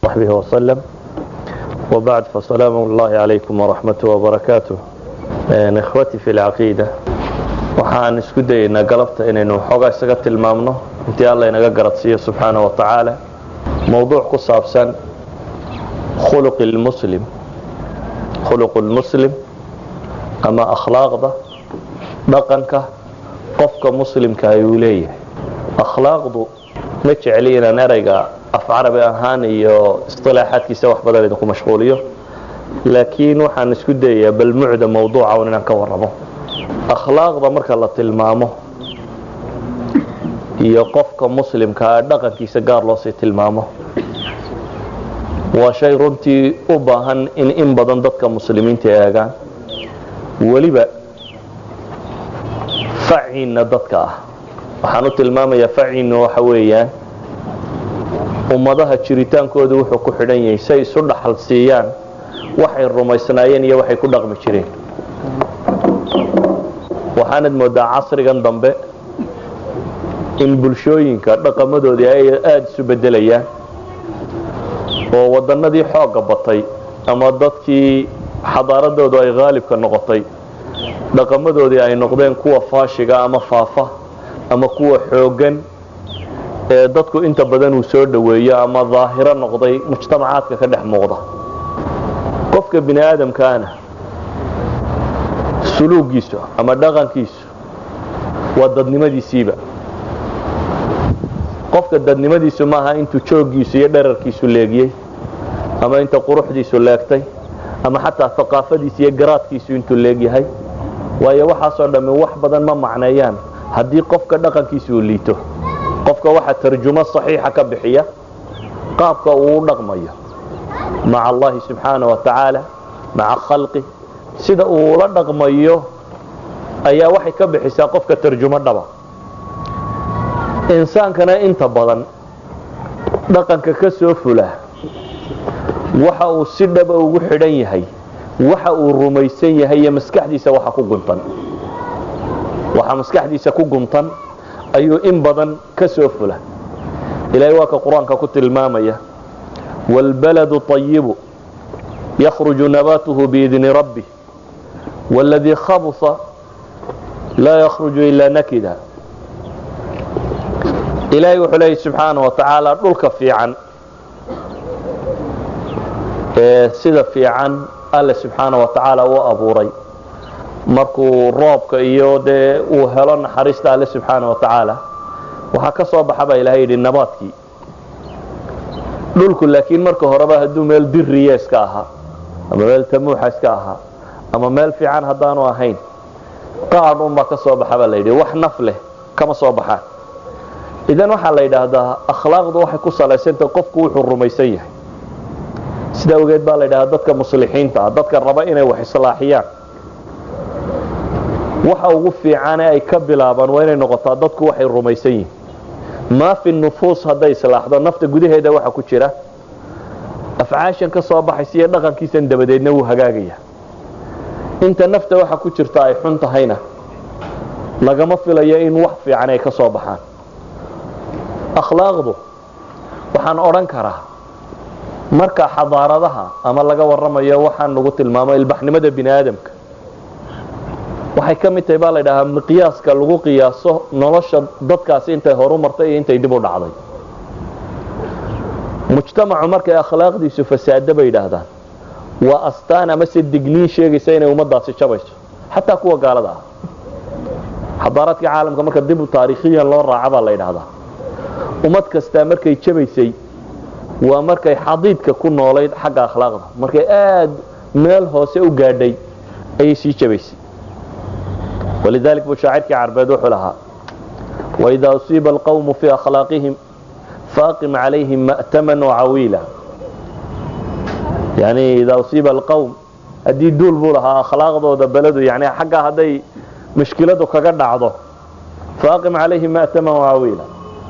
وصحبه وسلم وبعد فسلام الله عليكم ورحمته وبركاته إخوتي في العقيدة waxaan isku dayaynaa galabta inaynu xoogaa isaga tilmaamno intii alla inaga garadsiiyo subxaana wa tacaala mowduuc ku saabsan khuluqi lmuslim khuluqu lmuslim ama akhlaaqda dhaqanka qofka muslimka ayuu leeyahay akhlaaqdu ma jecli inaan erayga af carabi ahaan iyo isilaaxaadkiisa wax badan idinku mashquuliyo laakiin waxaan isku dayayaa balmucda mawduuca un inaan ka warramo akhlaaqda marka la tilmaamo iyo qofka muslimkaa dhaqankiisa gaar loosii tilmaamo waa shay runtii u baahan in in badan dadka muslimiinta eegaan weliba faciinna dadka ah waxaan u tilmaamayaa faciinna waxa weeyaan ummadaha jiritaankoodu wuxuu ku xidhan yahay say isu dhaxal siiyaan waxay rumaysnaayeen iyo waxay ku dhaqmi jireen waxaanad moodaa casrigan dambe in bulshooyinka dhaqamadoodii ay aada isu bedelayaan oo wadannadii xoogga batay ama dadkii xadaaradoodu ay haalibka noqotay dhaqamadoodii ay noqdeen kuwa faashiga ama faafa ama kuwa xooggan ee dadku inta badan uu soo dhoweeyo ama daahiro noqday mujtamacaadka ka dhex muuqda qofka bini aadamkaana suluugiisu ama dhaqankiisu waa dadnimadiisiiba qofka dadnimadiisu maaha intuu jooggiisu iyo dherarkiisu leegiyey ama inta quruxdiisu leegtay ama xataa aqaafadiisu iyo garaadkiisu intuu leegyahay waayo waxaasoo dhammi wax badan ma macneeyaan haddii qofka dhaqankiisu uu liito qofka waxa tarjumo saxiixa ka bixiya qaabka uu u dhaqmayo maca allahi subxaana wa tacaala maca khalqi sida uu ula dhaqmayo ayaa waxay ka bixisaa qofka tarjumo dhaba insaankana inta badan dhaqanka ka soo fula waxa uu si dhaba ugu xidhan yahay waxa uu rumaysan yahay iyo maskaxdiisa waxa ku guntan waxa maskaxdiisa ku guntan ayuu in badan ka soo fula ilaahay waa ka qur-aanka ku tilmaamaya wاlbaladu طayibu yakhruju nabaatuhu biidni rabbi wاladii khabusa laa yakhruju ilaa nakida ilaahay wuxuu leeyay subxaana wa tacaala dhulka fiican ee sida fiican alle subxaana wa tacaala u abuuray markuu roobka iyo dee uu helo naxariista alle subxaana wa tacaala waxaa ka soo baxa baa ilahay yidhi nabaadkii dhulku laakiin marka horeba hadduu meel diriya iska ahaa ama meel tamuuxa iska ahaa ama meel fiican haddaanu ahayn qaadh unbaa ka soo baxa baa la yidhi wax naf leh kama soo baxaan idan waxaa la yidhaahdaa akhlaaqdu waxay ku salaysantah qofku wuxuu rumaysan yahay sida awgeed baa la yidhahdaa dadka muslixiinta ah dadka raba inay wax islaaxiyaan waxa ugu fiicane ay ka bilaabaan waa inay noqotaa dadku waxay rumaysan yihiin maa fi nufuus hadday islaaxdo nafta gudaheeda waxa ku jira afcaashan ka soo baxaysa iyo dhaqankiisan dabadeedna wuu hagaagaya inta nafta waxa ku jirta ay xun tahayna lagama filayo in wax fiican ay ka soo baxaan akhlaaqdu waxaan odhan karaa marka xadaaradaha ama laga warramayo waxaan lagu tilmaamo ilbaxnimada bini aadamka waxay ka mid tahay baa la ydhahaa miqyaaska lagu qiyaaso nolosha dadkaasi intay horu martay iyo intay dib u dhacday mujtamacu markay akhlaaqdiisu fasaado bay yidhaahdaan waa astaan ama se digniin sheegaysa inay ummadaasi jabayso xataa kuwa gaalada ah xadaaraadka caalamka marka dib taariikhiyan loo raaca baa la yidhaahdaa ummad kastaa markay jabaysay waa markay xadiidka ku noolayd xagga akhlaaqda markay aada meel hoose u gaadhay ayay sii jabaysay walidalik buu shaacirkii carbeed wuxuu lahaa waidaa usiiba alqawmu fii akhlaaqihim faaqim calayhim ma'taman wacawiila yani idaa usiiba alqawm haddii duul buu lahaa akhlaaqdooda beledu yani xaggaa hadday mushkiladu kaga dhacdo faaqim calayhim ma'taman wacawiila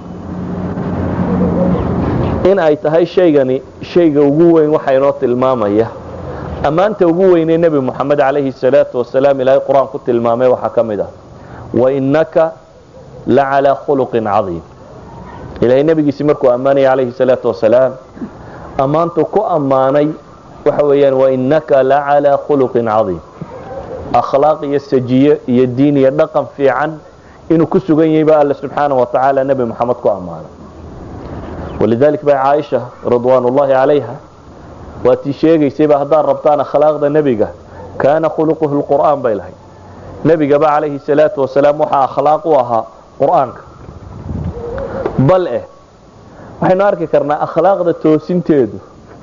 in ay tahay shaygani shayga ugu weyn waxa inoo tilmaamaya ammaanta ugu weynee nebi moxamed calayhi salaatu wasalaam ilaahay qur-aan ku tilmaamay waxaa ka mid ah wainaka la calaa khuluqin cadiim ilahay nebigiisi markuu ammaanaya calayhi salaatu wasalaam ammaantu ku ammaanay waxa weeyaan wainaka la calaa khuluqin cadiim akhlaaq iyo sajiye iyo diin iyo dhaqan fiican inuu ku sugan yahay baa alle subxaana wa tacaala nebi moxamed ku ammaanay walidalik bay caaisha ridwaan ullahi calayha waa tii sheegaysayba haddaad rabtaan akhlaaqda nebiga kaana khuluquhu lqur'aan bay lahayd nebigaba calayhi salaatu wasalaam waxaa akhlaaq u ahaa qur'aanka bal eh waxaynu arki karnaa akhlaaqda toosinteedu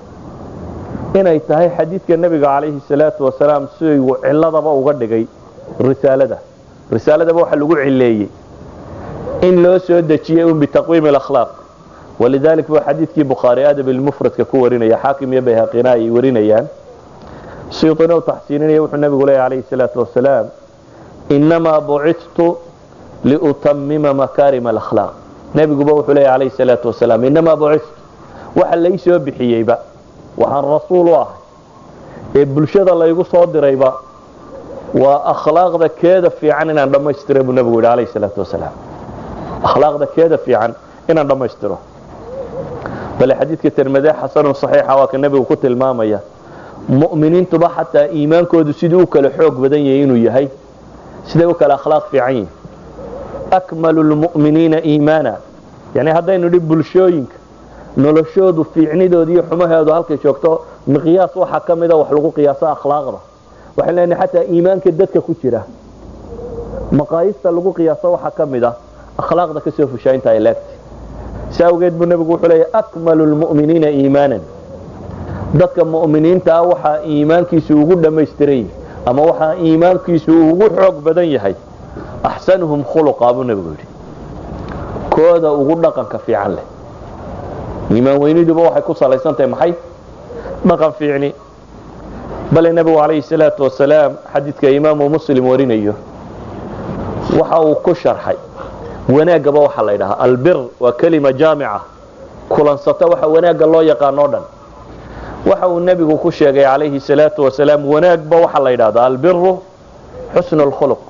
inay tahay xadiidka nebiga calayhi salaatu wasalaam siduu ciladaba uga dhigay risaalada risaaladaba waxa lagu cileeyey in loo soo dejiyey un bitaqwiimi alakhlaaq walidalik buu xadiidkii bukhaari adab ilmufradka ku warinaya xaakim iyo bayhaqina ay warinayaan siyuuطina u taxsiininaya wuxuu nebigu leeya calayhi salaatu wasalaam inamaa bucidtu liutamima makaarima alakhlaaq nebiguba wuxuu leeya calayhi salaatu wasalaam inamaa bucidtu waxa lay soo bixiyeyba waxaan rasuul u ahay ee bulshada laygu soo dirayba waa akhlaaqda keeda fiican inaan dhammaystira buu nebigu yidhi calayhi salaatu wasalaam akhlaaqda keeda fiican inaan dhammaystiro bale xadiidka tirmide xasanun saxiixa waa ka nebigu ku tilmaamaya mu'miniintuba xataa iimaankoodu siduu u kala xoog badan yahay inuu yahay siday u kala akhlaaq fiican yihin akmalu lmu'miniina iimaana yani haddaynu idhi bulshooyinka noloshoodu fiicnidooda iyo xumaheedu halkay joogto miqyaas waxaa ka mida wax lagu qiyaaso akhlaaqda waxaan leenahay xataa iimaanka dadka ku jira maqaayista lagu qiyaaso waxaa ka mid a akhlaaqda kasoo fushaa inta ay leegtay si awgeed buu nebigu wuxuu leeyahy akmalu lmu'miniina iimaanan dadka mu'miniinta ah waxaa iimaankiisu ugu dhammaystiran yahay ama waxaa iimaankiisu ugu xoog badan yahay axsanuhum khuluqa buu nebigu yidhi kooda ugu dhaqanka fiican leh iimaan weyniduba waxay ku salaysan tahay maxay dhaqan fiicni bale nebigu calayhi salaatu wasalaam xadiidka imaamu muslim warinayo waxa uu ku sharxay wanaaggaba waxaa la ydhahaa albir waa kelima jaamica kulansata waxa wanaagga loo yaqaano o dhan waxa uu nebigu ku sheegay calayhi salaatu wasalaam wanaagba waxaa la yidhahdaa albiru xusnu lkhuluq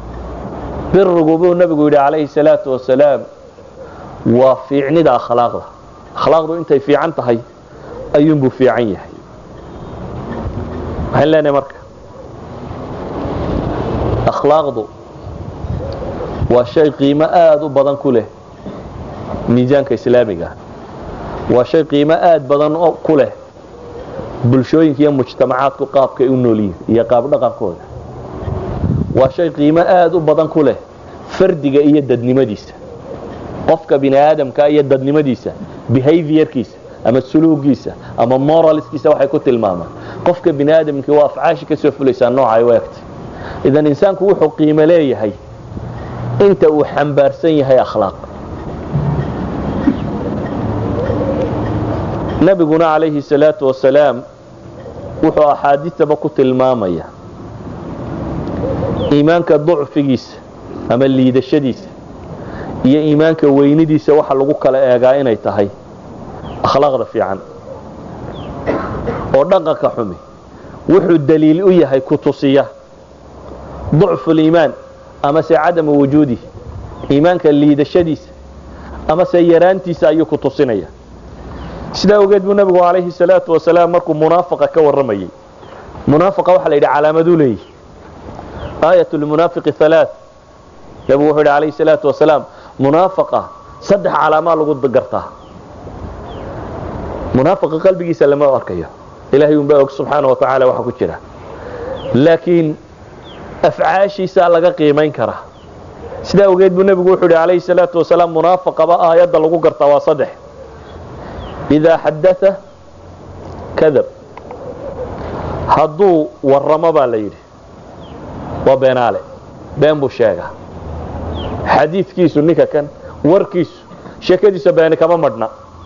birigu buu nebigu yidhi calayhi salaatu wasalaam waa fiicnida akhlaaqda akhlaaqdu intay fiican tahay ayuunbuu fiican yahay waxaan leenahay marka akhlaaqdu waa shay qiimo aada u badan ku leh miisaanka islaamiga waa shay qiimo aada badan ku leh bulshooyinka iyo mujtamacaadku qaabkay u noolyihin iyo qaab dhaqankooda waa shay qiimo aada u badan ku leh fardiga iyo dadnimadiisa qofka bini aadamka iyo dadnimadiisa behaviorkiisa ama suluugiisa ama moralskiisa waxay ku tilmaamaan qofka bini aadamkii waa afcaashi ka soo fulaysaa nooca ay u egtay idan insaanku wuxuu qiimo leeyahay inta uu xambaarsan yahay akhlaaq nabiguna calayhi salaatu wasalaam wuxuu axaadiistaba ku tilmaamaya iimaanka ducfigiisa ama liidashadiisa iyo iimaanka weynidiisa waxa lagu kala eegaa inay tahay akhlaaqda fiican oo dhaqanka xumi wuxuu daliil u yahay ku tusiya ducfuliimaan amase cadama wujuudihi iimaanka liidashadiisa amase yaraantiisa ayuu ku tusinaya sidaa ogeed buu nebigu calayhi salaatu wasalaam markuu munaafaqa ka warramayey munaafaqa waxaa la yidhi calaamaduu leeyihi aayat lmunaafiqi halaa nebigu wuxuu yidhi calayhi salaatu wasalaam munaafaqa saddex calaamaa lagu gartaa munaafaqa qalbigiisa lama arkayo ilaahay unbaa og subxaana wa tacaala waxa ku jira laakiin afcaashiisaa laga qiimayn karaa sidaa ogeed buu nebigu wuxuu yidhi calayhi salaatu wasalaam munaafaqaba aayadda lagu gartaa waa saddex idaa xadaa kadab hadduu warramo baa la yidhi waa beenaale been buu sheegaa xadiidkiisu ninka kan warkiisu sheekadiisa beeni kama madhna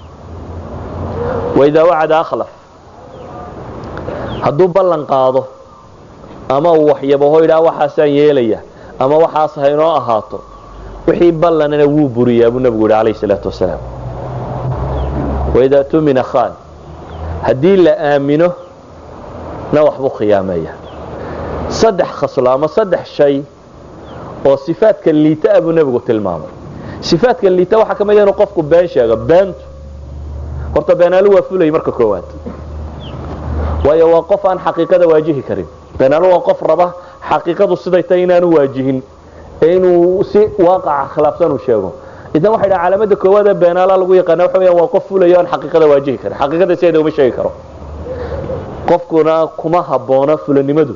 waidaa wacada akhlaf hadduu ballan qaado ama uu waxyabaho idhaa waxaasaan yeelaya ama waxaas haynoo ahaato wixii ballanana wuu buriyaa buu nebigu yidhi calayhi salaatu wasalaam waidaa tumina khaan haddii la aamino na waxbuu khiyaameeya saddex khaslo ama saddex shay oo sifaadka liita a buu nebigu tilmaamay sifaadka liita waxaa ka mid inuu qofku been sheego beentu horta beenaalo waa fulay marka koowaad waayo waa qof aan xaqiiqada waajihi karin beenaalo waa qof raba xaqiiqadu siday tahay inaanu waajihin ee inuu si waaqaca khilaafsan uu sheego idan waxay dhaha calaamada koowaad ee beenaala lagu yaqaana waxa weeyaan waa qof fulayo aan xaqiiqada waajihi karin xaqiiqada sideeda uma sheegi karo qofkuna kuma habboona fulanimadu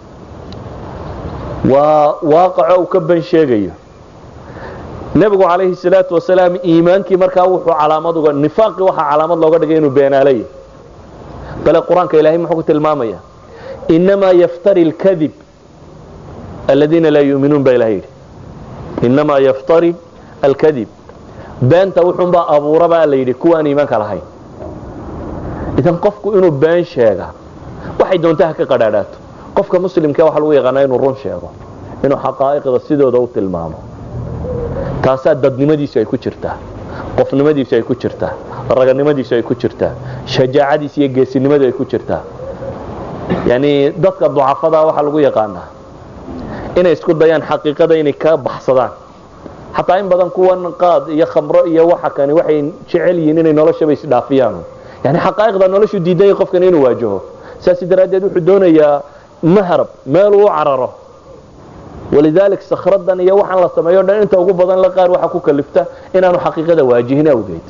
waa waaqaco uu ka ban sheegayo nebigu calayhi salaatu wasalaam iimaankii markaa wuxuu calaamad uga nifaaqii waxaa calaamad looga dhigay inuu beenaalaya bale qur-aanka ilaahay muxuu ku tilmaamaya inamaa yaftari lkadib aladiina laa yuuminuun baa ilahay yidhi inamaa yaftari alkadib beenta wuxuunbaa abuura baa la yidhi kuwa aan iimaanka lahayn idan qofku inuu been sheega waxay doonta ha ka qadhaadhaato qofka muslimka waxa lagu yaqaanaa inuu run sheego inuu xaqaa'iqda sidooda u tilmaamo taasaa dadnimadiisu ay ku jirtaa qofnimadiisu ay ku jirtaa raganimadiisu ay ku jirtaa shajaacadiisu iyo geesinimadu ay ku jirtaa yani dadka ducafada waxaa lagu yaqaanaa inay isku dayaan xaqiiqada inay ka baxsadaan xataa in badan kuwan qaad iyo khamro iyo waxa kani waxay jecel yihiin inay noloshaba isdhaafiyaan yani xaqaa'iqda noloshu diidaya qofkan inuu waajaho saas daraaddeed wuxuu doonayaa mahrab meel uu cararo walidalik sakhradan iyo waxaan la sameeyo dhan inta ugu badan la qaar waxa ku kalifta inaanu xaqiiqada waajihin awgeed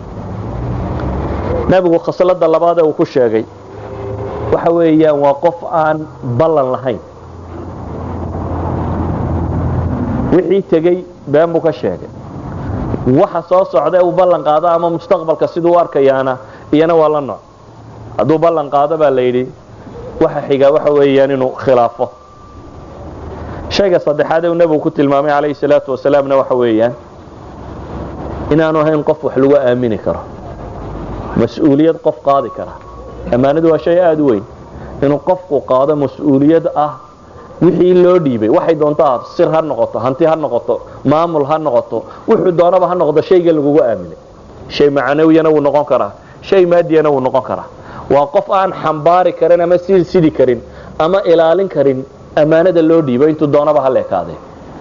nabigu khaslada labaad ee uu ku sheegay waxa weeyaan waa qof aan ballan lahayn wixii tegey been buu ka sheegay waxa soo socda uu ballan qaado ama mustaqbalka siduu u arkayaana iyana waa la nooc hadduu ballan qaado baa la yidhi waxa xigaa waxa weeyaan inuu khilaafo shayga saddexaad ee uu nebigu ku tilmaamay calayhi salaatu wasalaamna waxa weeyaan inaanu ahayn qof wax lagu aamini karo mas-uuliyad qof qaadi kara ammaanadu waa shay aada u weyn inuu qofku qaado mas-uuliyad ah wixii loo dhiibay waxay doonto ah sir ha noqoto hanti ha noqoto maamul ha noqoto wuxuu doonaba ha noqdo shayga lagugu aaminay shay macnawiyana wuu noqon karaa shay maadiyana wuu noqon karaa waa qof aan xambaari karin ama sii sidi karin ama ilaalin karin ammaanada loo dhiibo intuu doonaba ha leekaadee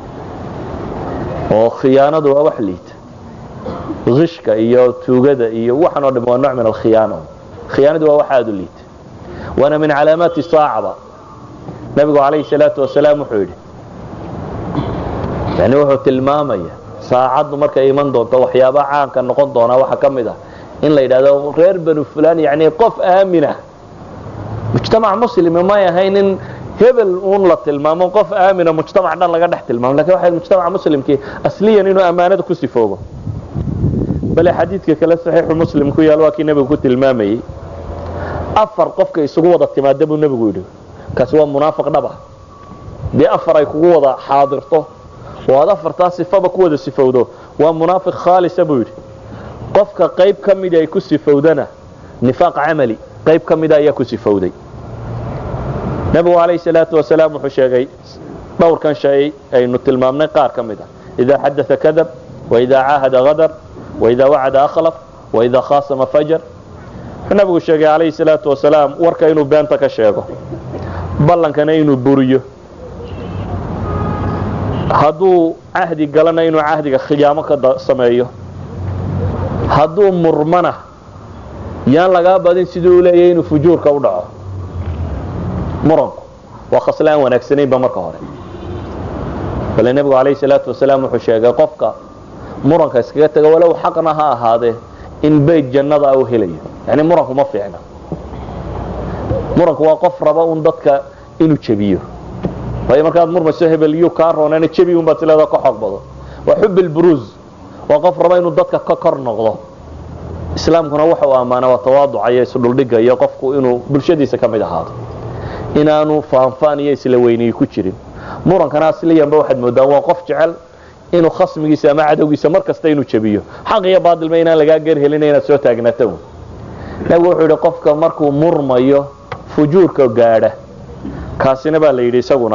oo khiyaanadu waa wax liita ishka iyo tuugada iyo waxan oo dham waa nooc min alkhiyaana khiyaanadu waa wax aada u liita waana min calaamaati saacaba nabigu calayhi salaatu wasalaam wuxuu yidhi yani wuxuu tilmaamaya saacaddu markay iman doonto waxyaaba caanka noqon doonaa waxaa ka mid ah in la yidhahdo reer banu fulan yani qof aamina mujtamac muslima may ahayn in hebel uun la tilmaamo qof aamina mujtamac dhan laga dhex tilmaamo lakin waxa mujtamaca muslimkii asliyan inuu ammaanada ku sifoobo bale xadiidka kale saxiixu muslim ku yaal waa kii nebigu ku tilmaamayey afar qofka isugu wada timaada buu nebigu yidhi kaasi waa munaafiq dhaba dee afar ay kugu wada xaadirto oo aad afartaa sifaba ku wada sifowdo waa munaafiq khaalisa buu yidhi qofka qayb ka mida ay ku sifowdana nifaaq camali qayb ka mida ayaa ku sifowday nebigu calayhi salaatu wasalaam wuxuu sheegay dhowrkan shay aynu tilmaamnay qaar ka mid a idaa xadaa kadab waidaa caahada hadar waidaa wacada akhlaf waidaa khaasama fajar wuxuu nabigu sheegay calayhi salaatu wasalaam warka inuu beenta ka sheego ballankana inuu buriyo hadduu cahdi galana inuu cahdiga khiyaamo ka sameeyo hadduu murmana yaan lagaa badin siduu u leeyahay inuu fujuurka u dhaco muranku waa khasle aan wanaagsanaynba marka hore bale nebigu calayhi salaatu wasalaam wuxuu sheegay qofka muranka iskaga taga walow xaqna ha ahaadee in beyt jannada u helayo yani muranku ma fiicna muranku waa qof raba un dadka inuu jebiyo waayo markaad murmayso hebel yuu kaa roonana jebi un baad sileeda ka xoog bado waa xubil buruuz waa qof raba inuu dadka ka kor noqdo islaamkuna waxa uu ammaana waa tawaaduca iyo isdhuldhiga iyo qofku inuu bulshadiisa ka mid ahaado inaanu faanfaan iyo isla weyniyi ku jirin murankana asliyanba waxaad moodaan waa qof jecel inuu khasmigiisa ama cadowgiisa mar kasta inuu jebiyo xaq iyo baadilma inaan lagaa gerhelina inaad soo taagnaato nabigu wuxuu yidhi qofka markuu murmayo fujuurka gaadha kaasina baa la yidhi isaguna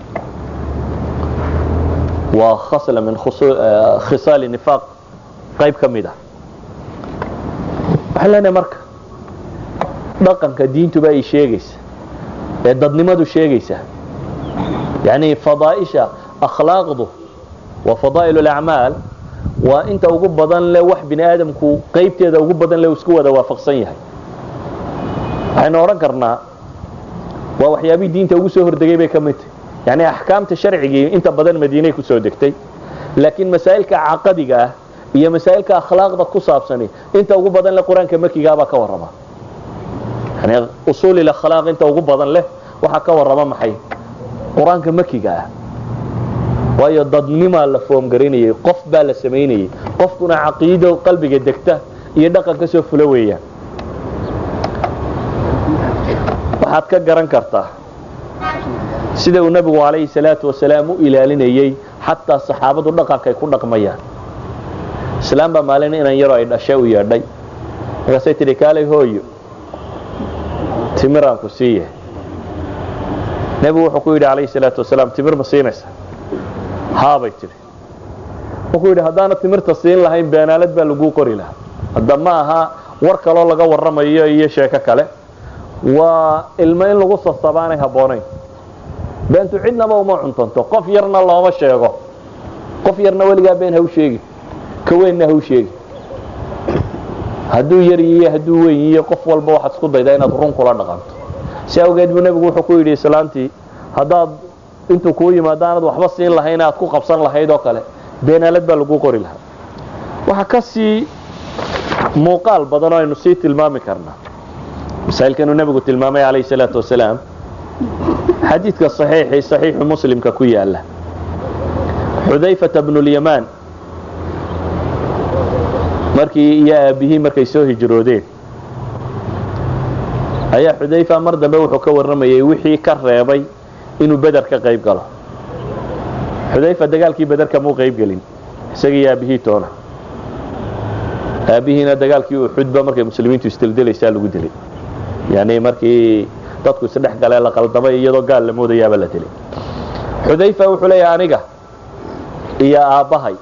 waa khasla min khisaali nifaaq qayb ka mid ah waxaan leenahay marka dhaqanka diintuba ay sheegaysa ee dadnimadu sheegaysa yani fadaaisha akhlaaqdu wa fadaa'il اlacmaal waa inta ugu badan le wax bini aadamku qaybteeda ugu badan le isku wada waafaqsan yahay waxaynu odhan karnaa waa waxyaabihii diinta ugu soo hordegay bay ka mid tahy yacni axkaamta sharcigii inta badan madiinay ku soo degtay laakiin masaa'ilka caqadiga ah iyo masaa'ilka akhlaaqda ku saabsani inta ugu badan leh qur-aanka makigaabaa ka warrama yani usuulil akhlaaq inta ugu badan leh waxaa ka warrama maxay qur-aanka makiga ah waayo dadnimaa la foomgarinayay qof baa la samaynayay qofkuna caqiido qalbiga degta iyo dhaqan ka soo fula weeyaan waxaad ka garan kartaa sida uu nebigu calayhi salaatu wasalaam u ilaalinayey xataa saxaabadu dhaqankay ku dhaqmayaan islaam baa maalin inan yaroo ay dhashay u yeedhay markaasay tidhi kaalay hooyo timiraan ku siiye nebigu wuxuu ku yidhi calayhi salaatu wasalaam timir ma siinaysa haabay tidhi wuxuu yidhi haddaana timirta siin lahayn beenaalad baa laguu qori lahaa hadda ma aha war kaloo laga warramayo iyo sheeko kale waa ilmo in lagu sasabaanay habboonayn beentu cidnaba uma cuntanto qof yarna looma sheego qof yarna weligaa been haw sheegi ka weynna haw sheegi hadduu yar yiyo hadduu weyn yiyo qof walba waxaad isku daydaa inaad run kula dhaqanto si awgeed buu nebigu wuxuu ku yidhi islaantii haddaad intuu kuu yimaado aanad waxba siin lahayn aad ku qabsan lahayd oo kale beenaalad baa laguu qori lahaa waxaa ka sii muuqaal badan oo aynu sii tilmaami karnaa masaa'ilkanuu nebigu tilmaamay calayhi salaatu wasalaam xadiidka saxiixii saxiixu muslimka ku yaala xudayfata bnulyamaan markii iyo aabbihii markay soo hijroodeen ayaa xudayfa mar dambe wuxuu ka warramayay wixii ka reebay inuu beder ka qayb galo xudayfa dagaalkii beder kamuu qayb gelin isagii aabbihii toona aabbihiina dagaalkii uxudba markay muslimiintu isdildilaysaa lagu dilay yani markii dadku isdhex galee la qaldamay iyadoo gaal la moodayaaba la dilay xudayfa wuxuu leeyahay aniga iyo aabbahay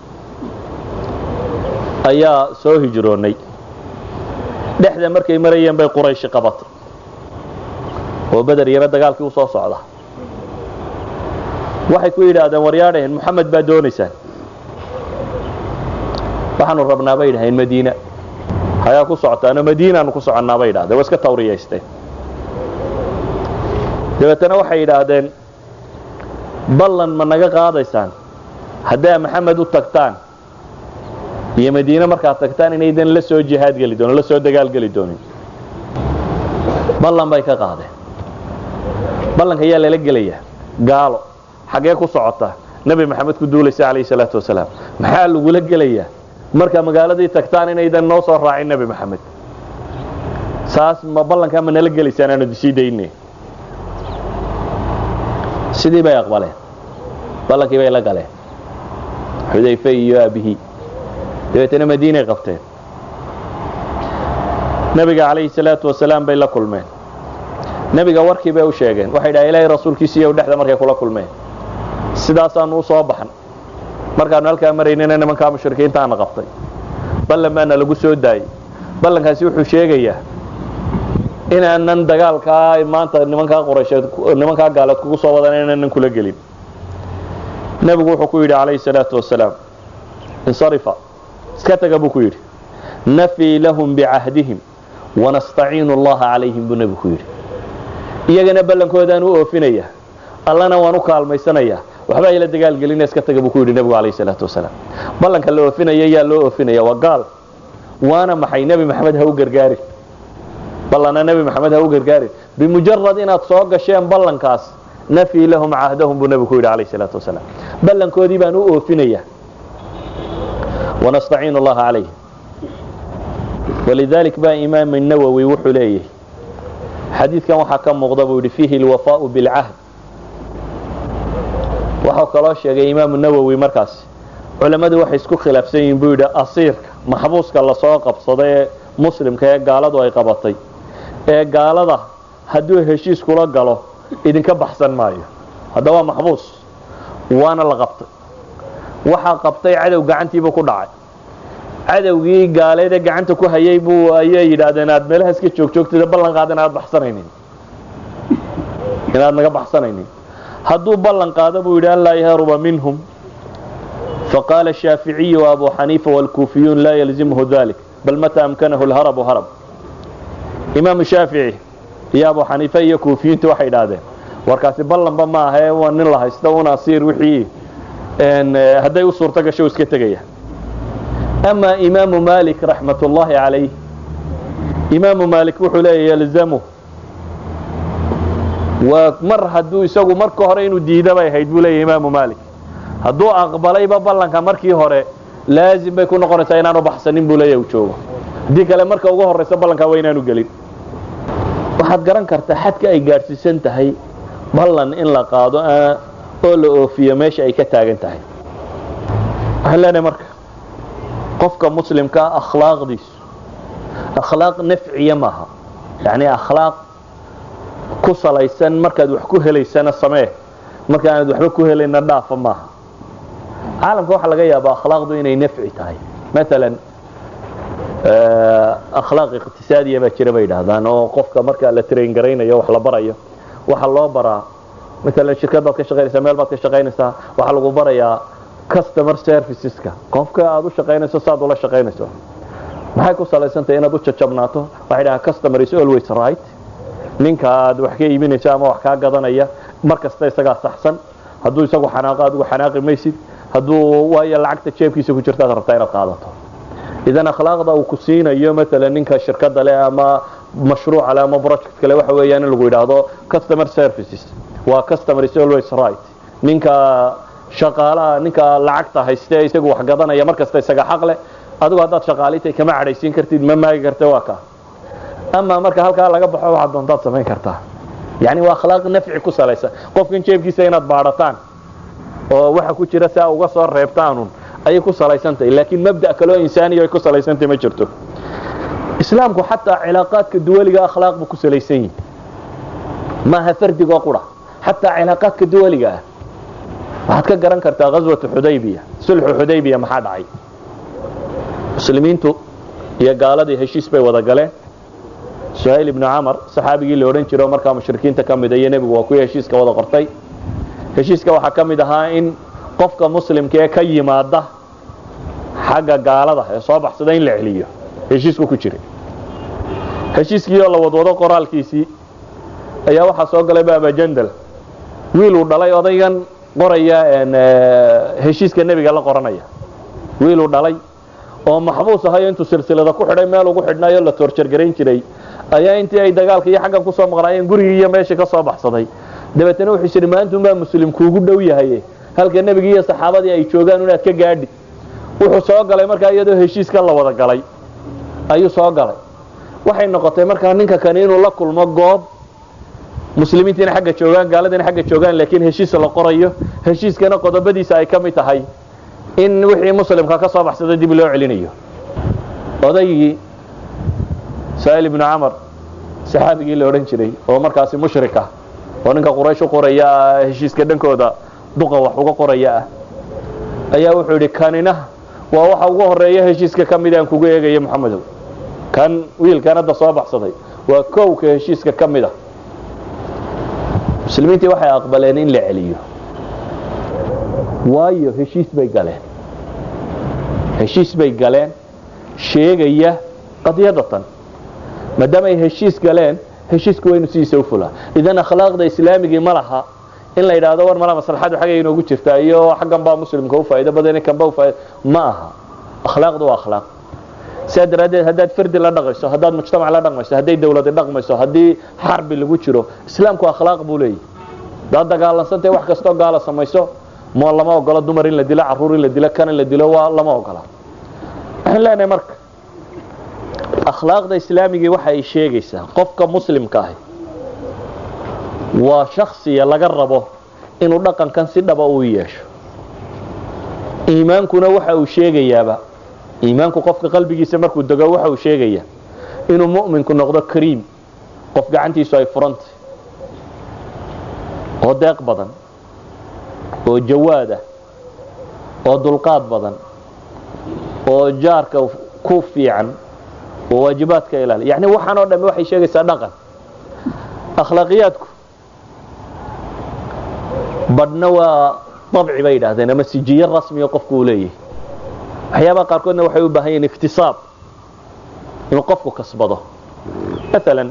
ayaa soo hijroonnay dhexda markay marayeen bay qurayshi qabatay oo beder yaro dagaalkii u soo socda waxay ku yidhaahdeen waryaadhaheen moxamed baa doonaysaan waxaanu rabnaa bay yidhaheen madiina hayaa ku socotaano madiinaanu ku soconnaa bay yidhahdeen waa iska tawriyaysteen dabeetana waxay yidhaahdeen ballan ma naga qaadaysaan haddaa maxamed u tagtaan iyo madiine markaad tagtaan inaydan la soo jihaad geli doonin la soo dagaal geli doonin ballan bay ka qaadeen ballanka ayaa lala gelayaa gaalo xaggee ku socota nebi maxamed ku duulaysa calayhi salaatu wasalaam maxaa lagula gelayaa marka magaaladii tagtaan inaydan noo soo raacin nebi maxamed saas ma ballankaa ma nala gelaysaan aanu sii dayne sidii bay aqbaleen ballankii bay la galeen xudayfe iyo aabihii dabeetana madiinay qabteen nebiga calayhi salaatu wasalaam bay la kulmeen nebiga warkii bay u sheegeen waxay dhaha ilaahay rasuulkiisiiyo dhexda markay kula kulmeen sidaasaanu u soo baxan markaanu halkaa maraynana nimankaa mushrikiintaana qabtay ballan baana lagu soo daayey ballankaasi wuxuu sheegayaa inaanan dagaalkaa maanta nimankaa quraysheed nimankaa gaaleed kugu soo wadan inaanan kula gelin nebigu wuxuu ku yidhi calayhi salaatu wasalaam insarifa iska taga buu ku yidhi nafii lahum bicahdihim wanastaciinu allaha calayhim buu nebigu ku yidhi iyagana ballankoodaaan u oofinaya allana waan u kaalmaysanayaa waxba ayla dagaalgelina iska taga buu ku yidhi nebigu calayhi salaatu wasalaam ballanka la oofinaya yaa loo oofinaya waa gaal waana maxay nebi maxamed ha u gargaarin ballana nebi maxamed ha u gargaarin bimujarad inaad soo gasheen ballankaas nafii lahum cahdahum buu nebigu ku yidhi calayhi salaatu wasalaam ballankoodii baan u oofinaya ونستعين الله عليه ولذلك بقى إمام النووي وحليه حديث كان وحا كان مغضب فيه الوفاء بالعهد وحا كلاش يا إمام النووي مركز علماء waxay isku khilaafsan yihiin buu yidhi asiirka maxbuuska la soo qabsaday ee muslimka ee gaaladu ay qabatay ee gaalada hadduu heshiis kula galo idinka baxsan maayo hadda waa maxbuus waana la qabtay waxaa qabtay cadow gacantiibuu ku dhacay cadowgii gaaleedee gacanta ku hayay buu ayay yidhaahdeen aad meelaha iska joogjoogtida ballan qaada inaad baxsanaynin inaad naga baxsanaynin hadduu ballan qaado buu yidhi an laa yahruba minhum faqaala shaaficiyu abu xaniifa wاlkuufiyuun laa yalzimhu dalik bal mata amkanahu lharabu harab imaamu shaafici iyo abu xaniife iyo kuufiyiintu waxay idhaahdeen warkaasi ballanba ma ahae waa nin la haysta un asiir wixii hadday u suurto gasho iska tegaya ama imaamu malik raxmat ullaahi calayh imaamu malik wuxuu leeya yalzamu waa mar hadduu isagu marka hore inuu diida bay ahayd buu leeya imaamu malik hadduu aqbalayba ballanka markii hore laazim bay ku noqonaysaa inaanu baxsanin buu leeya u joogo haddii kale marka ugu horraysa ballankaa waa inaanu gelin waxaad garan kartaa xadka ay gaadhsiisan tahay ballan in la qaado oo la oofiyo meesha ay ka taagan tahay waxaan leenahay marka qofka muslimkaa akhlaaqdiisu akhlaaq nafciya maaha yacni akhlaaq ku salaysan markaad wax ku helaysana samee marka aanad waxba ku helayna dhaafa maaha caalamka waxaa laga yaabaa akhlaaqdu inay nafci tahay maalan akhlaaq iqtisaadiya baa jira bay yidhaahdaan oo qofka marka la train garaynayo wax la barayo waxaa loo baraa maalan shirkad baad ka shaqaynaysaa meel baad ka shaqaynaysaa waxaa lagu barayaa customer serviceska qofka aad u shaqaynayso saad ula shaqaynayso maxay ku salaysantahay inaad u jajabnaato waxay dhahaa customer is always right ninka aad wax ka iibinayso ama wax kaa gadanaya mar kasta isagaa saxsan hadduu isagu xanaaqo adigu xanaaqi maysid hadduu waayo lacagta jeebkiisa ku jirtaad rabtaa inaad qaadato idan akhlaaqda uu ku siinayo maalan ninka shirkada leh ama mashruuca leh ama project kale waxa weeyaan in lagu yidhaahdo customer services waa customer is always right ninka shaqaalaha ninka lacagta hayste isagu wax gadanaya mar kasta isaga xaq leh adigu haddaad shaqaalitay kama cadhaysiin kartid ma maagi karta waa ka ama marka halkaa laga baxo waxaad doontaad samayn kartaa yani waa akhlaaq nafci ku salaysan qofkan jeebkiisa inaad baadhataan oo waxa ku jira si aa uga soo reebtaanun ayay ku salaysantahay laakiin mabda kaloo insaaniya ay ku salaysantahay ma jirto islaamku xataa cilaaqaadka duwaliga akhlaaq buu ku salaysan yihi maaha fardigoo qura xataa cilaaqaadka duwaliga ah waxaad ka garan kartaa ghaswatu xudaybiya sulxu xudaybiya maxaa dhacay muslimiintu iyo gaaladii heshiis bay wada galeen suhayl ibnu camar saxaabigii la odhan jiro markaa mushrikiinta ka mida iyo nebigu waa kuwii heshiiska wada qortay heshiiska waxaa ka mid ahaa in qofka muslimka ee ka yimaada xagga gaalada ee soo baxsada in la celiyo heshiisku ku jiray heshiiskii oo la wadwado qoraalkiisii ayaa waxaa soo galay baabajandal wiil uu dhalay odaygan qoraya heshiiska nebiga la qoranaya wiil uu dhalay oo maxbuus ahayo intuu silsilada ku xidhay meel ugu xidhnaayo la toorjargarayn jiray ayaa intii ay dagaalka iyo xaggan kusoo maqnaayeen gurigii iyo meeshii ka soo baxsaday dabeetana wuxuu yidhi maantunbaa muslim kuugu dhow yahay halka nebigii iyo saxaabadii ay joogaan inaad ka gaadhi wuxuu soo galay markaa iyadoo heshiiska la wada galay ayuu soo galay waxay noqotay markaa ninka kani inuu la kulmo goob muslimiintiina xagga joogaan gaaladiina xagga joogaan laakiin heshiis la qorayo heshiiskana qodobadiisa ay ka mid tahay in wixii muslimka ka soo baxsada dib loo celinayo odaygii sa'il ibnu camar saxaabigii la odhan jiray oo markaasi mushrika oo ninka quraysh u qoraya heshiiska dhankooda duqa wax uga qoraya ah ayaa wuxuu yidhi kanina waa waxa ugu horeeya heshiiska ka mid aan kugu eegaya moxamedow kan wiilkan hadda soo baxsaday waa kowka heshiiska ka mid a muslimiintii waxay aqbaleen in la celiyo waayo heshiis bay galeen heshiis bay galeen sheegaya qadiyada tan maadaama ay heshiis galeen heshiisku waynu sidiisa u fulaa idan akhlaaqda islaamigii ma laha in la yidhaahdo war mala maslaxadu xaggay inoogu jirtaa iyo xaggan baa muslimka u faa'iido badan kanba u faa'iido ma aha akhlaaqdu waa akhlaaq sidaa daraaddeed haddaad fardi la dhaqayso haddaad mujtamac la dhaqmayso hadday dawladi dhaqmayso haddii xarbi lagu jiro islaamku akhlaaq buu leeyahy hadaad dagaalansantahay wax kastoo gaala samayso mo lama ogolo dumar in la dilo caruur in la dilo kan in la dilo waa lama ogola waxaan leenahay marka akhlaaqda islaamigii waxa ay sheegaysaa qofka muslimka ahi waa shaksiya laga rabo inuu dhaqankan si dhaba u yeesho iimaankuna waxa uu sheegayaaba iimaanku qofka qalbigiisa markuu dego waxa uu sheegayaa inuu mu'minku noqdo kariim qof gacantiisu ay furantay oo deeq badan oo jawaad ah oo dulqaad badan oo jaarka ku fiican oo waajibaadka ilaali yani waxaan oo dhamme waxay sheegaysaa dhaqan akhlaaqiyaadku badhna waa dabci bay yidhahdeen ama sijiye rasmiya qofku uu leeyahay waxyaabaha qaarkoodna waxay u baahan yihin iktisaab inuu qofku kasbado maalan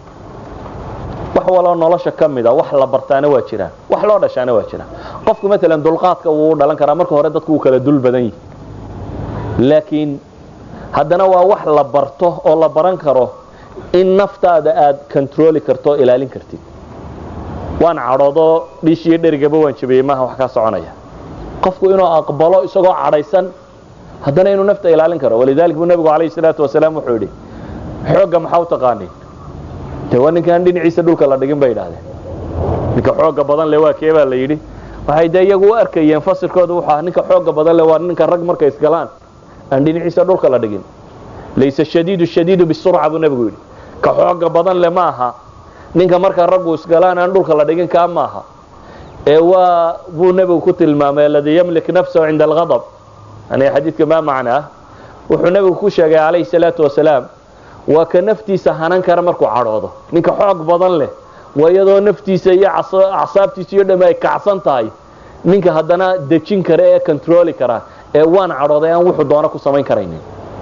wax waloo nolosha ka mida wax la bartaana waa jiraan wax loo dhashaana waa jiraan qofku maalan dulqaadka wuu u dhalan karaa marka hore dadku wuu kala dul badan yihi laakiin haddana waa wax la barto oo la baran karo in naftaada aad controli karto o ilaalin kartid waan cadhoodoo dhiishiyo dherigaba waan jabiyey maaha wax kaa soconaya qofku inuu aqbalo isagoo cadhaysan haddana inuu nafta ilaalin karo walidalik buu nabigu calayhi salaatu wasalaam wuxuu yidhi xoogga maxaa u taqaaniin de waa ninkaan dhinaciisa dhulka la dhigin bay idhahdeen ninka xooga badan le waa kee baa la yidhi waxay dee iyagu u arkayeen fasirkooda wuxuu ah ninka xooga badan le waa ninka rag markay isgalaan aan dhinaciisa dhulka la dhigin laysa shadiidu shadiidu bisurca buu nebigu yidhi ka xooga badan le ma aha ninka marka raggu isgalaan aan dhulka la dhigin kaa maaha ee waa buu nebigu ku tilmaamay aladii yamlik nafsahu cinda alghadab yani xadiidka maa macnaa wuxuu nebigu ku sheegay calayhi salaatu wasalaam waa ka naftiisa hanan kara markuu cadhoodo ninka xoog badan leh waa iyadoo naftiisa iyo acsaabtiisa iyo dham ay kacsan tahay ninka haddana dejin kara ee controli kara ee waan cadhooday aan wuxuu doono ku samayn karaynin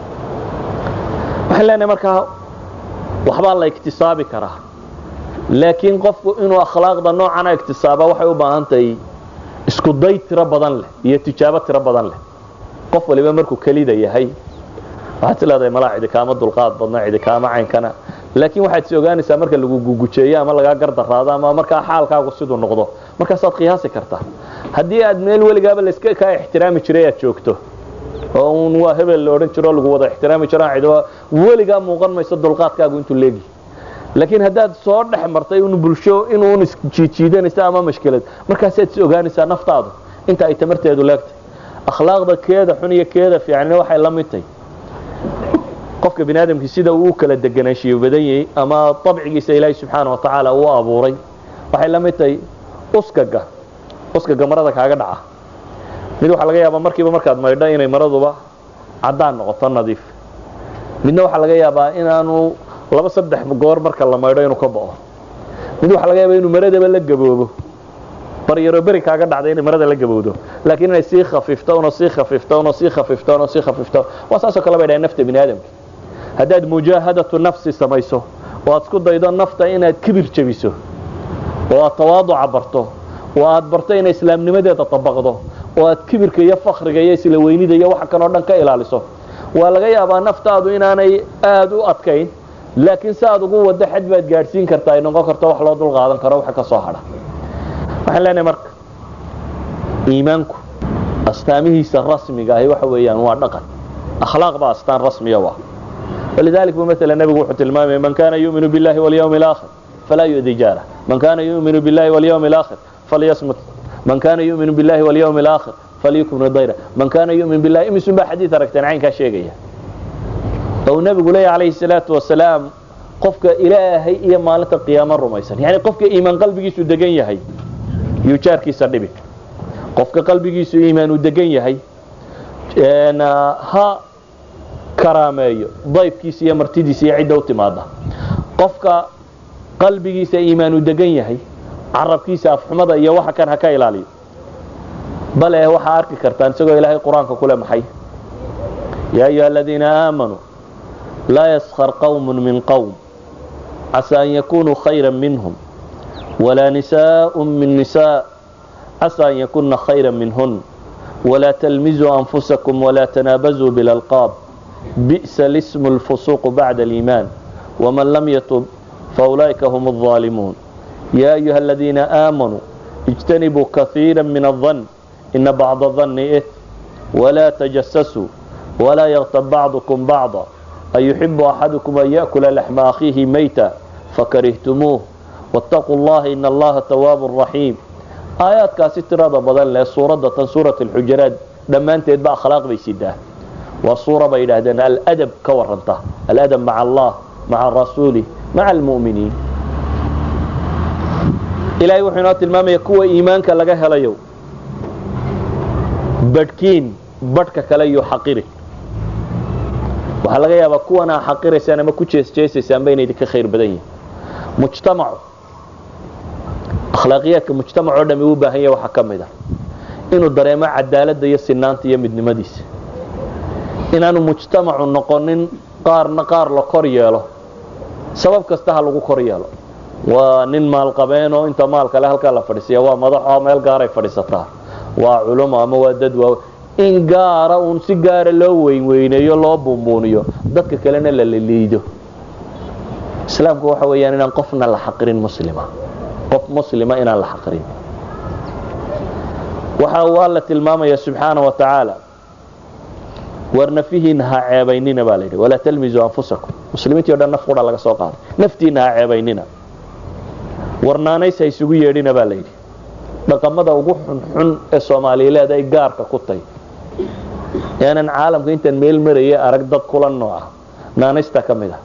waxaan leenahay markaa waxbaa la iktisaabi karaa laakiin qofku inuu akhlaaqda noocana iktisaaba waxay u baahan tahay isku day tiro badan leh iyo tijaabo tiro badan leh qof waliba markuu kelida yahay waxaad is leedahay malaa cidi kaama dulqaad badna cidi kaama caynkana laakiin waxaad is ogaanaysaa marka lagu gugujeeyo ama lagaa gardaraado ama markaa xaalkaagu siduu noqdo markaasaad qiyaasi kartaa haddii aad meel weligaaba laska kaa ixtiraami jiray aad joogto oo un waa hebel la odhan jiro lagu wada ixtiraami jiro cid weligaa muuqan mayso dulqaadkaagu intuu leegi laakiin haddaad soo dhex martay un bulsho inuun isjiijiidanaysa ama mashkilad markaasaad is ogaanaysaa naftaadu inta ay tamarteedu leegtay akhlaaqda keeda xun iyo keeda fiicnina waxay la mid tahay qofka bini aadamkii sida uu u kala deganaanshiyo badan yahay ama abcigiisa ilaahay subxaana wa tacaala uu abuuray waxay la mid tahay uskaga uskaga marada kaaga dhaca mid waxaa laga yaabaa markiiba markaad maydho inay maraduba caddaan noqoto nadiif midna waxaa laga yaabaa inaanu laba saddex goor marka la maydho inuu ka bao mid waxaa laga yaabaa inuu maradaba la gaboobo baryaro beri kaaga dhacday inay marada la gabowdo laakiin inay sii khafiifto una sii khafiifto una sii khafiifto una sii khafiifto waa saasoo kale bay dhahay nafta bini aadamka haddaad mujaahadatu nafsi samayso oo aad isku daydo nafta inaad kibir jebiso oo aad tawaaduca barto oo aad barto inay islaamnimadeeda tabaqdo oo aad kibirka iyo fakriga iyo isla weynida iyo waxa kanoo dhan ka ilaaliso waa laga yaabaa naftaadu inaanay aada u adkayn laakiin si aad ugu wado xad baad gaadhsiin kartaa ay noqon karto wax loo dul qaadan karo waxa ka soo hadha waxaan leenahay marka iimaanku astaamihiisa rasmiga ahi waxa weeyaan waa dhaqan akhlaaq baa astaan rasmiya waa walidalik bu maala nebigu wuxuu tilmaamaya man kana yuuminu billahi walyawmi alaakhir falaa yu'di jaarah man kana yuuminu billahi walyawmi alaakhir falyasmut man kana yuuminu billahi walyawmi alaakhir falyukmir dayra man kana yuumin billahi imisun baa xadiid aragteen caynkaa sheegaya ou nebigu leeya calayhi salaatu wasalaam qofka ilaahay iyo maalinta qiyaamo rumaysan yani qofka iimaan qalbigiisu degan yahay yuu jaarkiisa dhibi qofka qalbigiisu iimaan uu degan yahay ha karaameeyo dayfkiisa iyo martidiisa iyo cidda u timaada qofka qalbigiisa iimaan uu degan yahay carabkiisa afxumada iyo waxa kan ha ka ilaaliyo bale waxaa arki kartaan isagoo ilaahay qur-aanka kule maxay yaa ayuha aladiina aamanuu laa yaskar qawm min qowm casa an yakunuu khayra minhum ولا نساء من نساء عسى أن يكن خيرا منهن ولا تلمزوا أنفسكم ولا تنابزوا بالألقاب بئس الاسم الفسوق بعد الإيمان ومن لم يتب فأولئك هم الظالمون يا أيها الذين آمنوا اجتنبوا كثيرا من الظن إن بعض الظن إثم ولا تجسسوا ولا يغتب بعضكم بعضا أيحب أحدكم أن يأكل لحم أخيه ميتا فكرهتموه واتقوا الله إن الله تواب رحيم آيات كاسي تراد بدل له سورة دتن سورة الحجرات لما أنت يتبع أخلاق بيسيده والصورة بيدهدن الأدب كورنته الأدب مع الله مع الرسول مع المؤمنين إلهي وحينات المام يكوى إيمانك لغاها ليو بدكين بدك كليو حقيري waxaa laga yaabaa kuwanaa xaqiraysaan ama ku jeesjeesaysaan ba inay idinka khayr badan yihin mujtamacu akhlaaqiyaadka mujtamac oo dhami u baahan yahay waxaa ka mid a inuu dareemo cadaaladda iyo sinaanta iyo midnimadiisa inaanu mujtamacu noqonin qaarna qaar la kor yeelo sabab kasta ha lagu kor yeelo waa nin maalqabeenoo inta maalkale halkaa la fadhiisiya waa madaxo meel gaaray fadhiisataa waa culumo ama waa dad waa in gaara uun si gaara loo weynweyneeyo loo buunbuuniyo dadka kalena la laliido islaamku waxa weeyaan inaan qofna la xaqirin muslima qof muslima inaan la xaqirin waxa uu alla tilmaamaya subxaana wa tacaala war nafihiina ha ceebaynina baa layidhi walaa talmisuu anfusakum muslimiintii o dhan naf qura laga soo qaaday naftiina ha ceebaynina warnaanays ha isugu yeedhina baa layidhi dhaqamada ugu xunxun ee soomaaliyileed ay gaarka ku tay yaanan caalamka intaan meel maraya arag dad kula nooca naanaysta ka mid a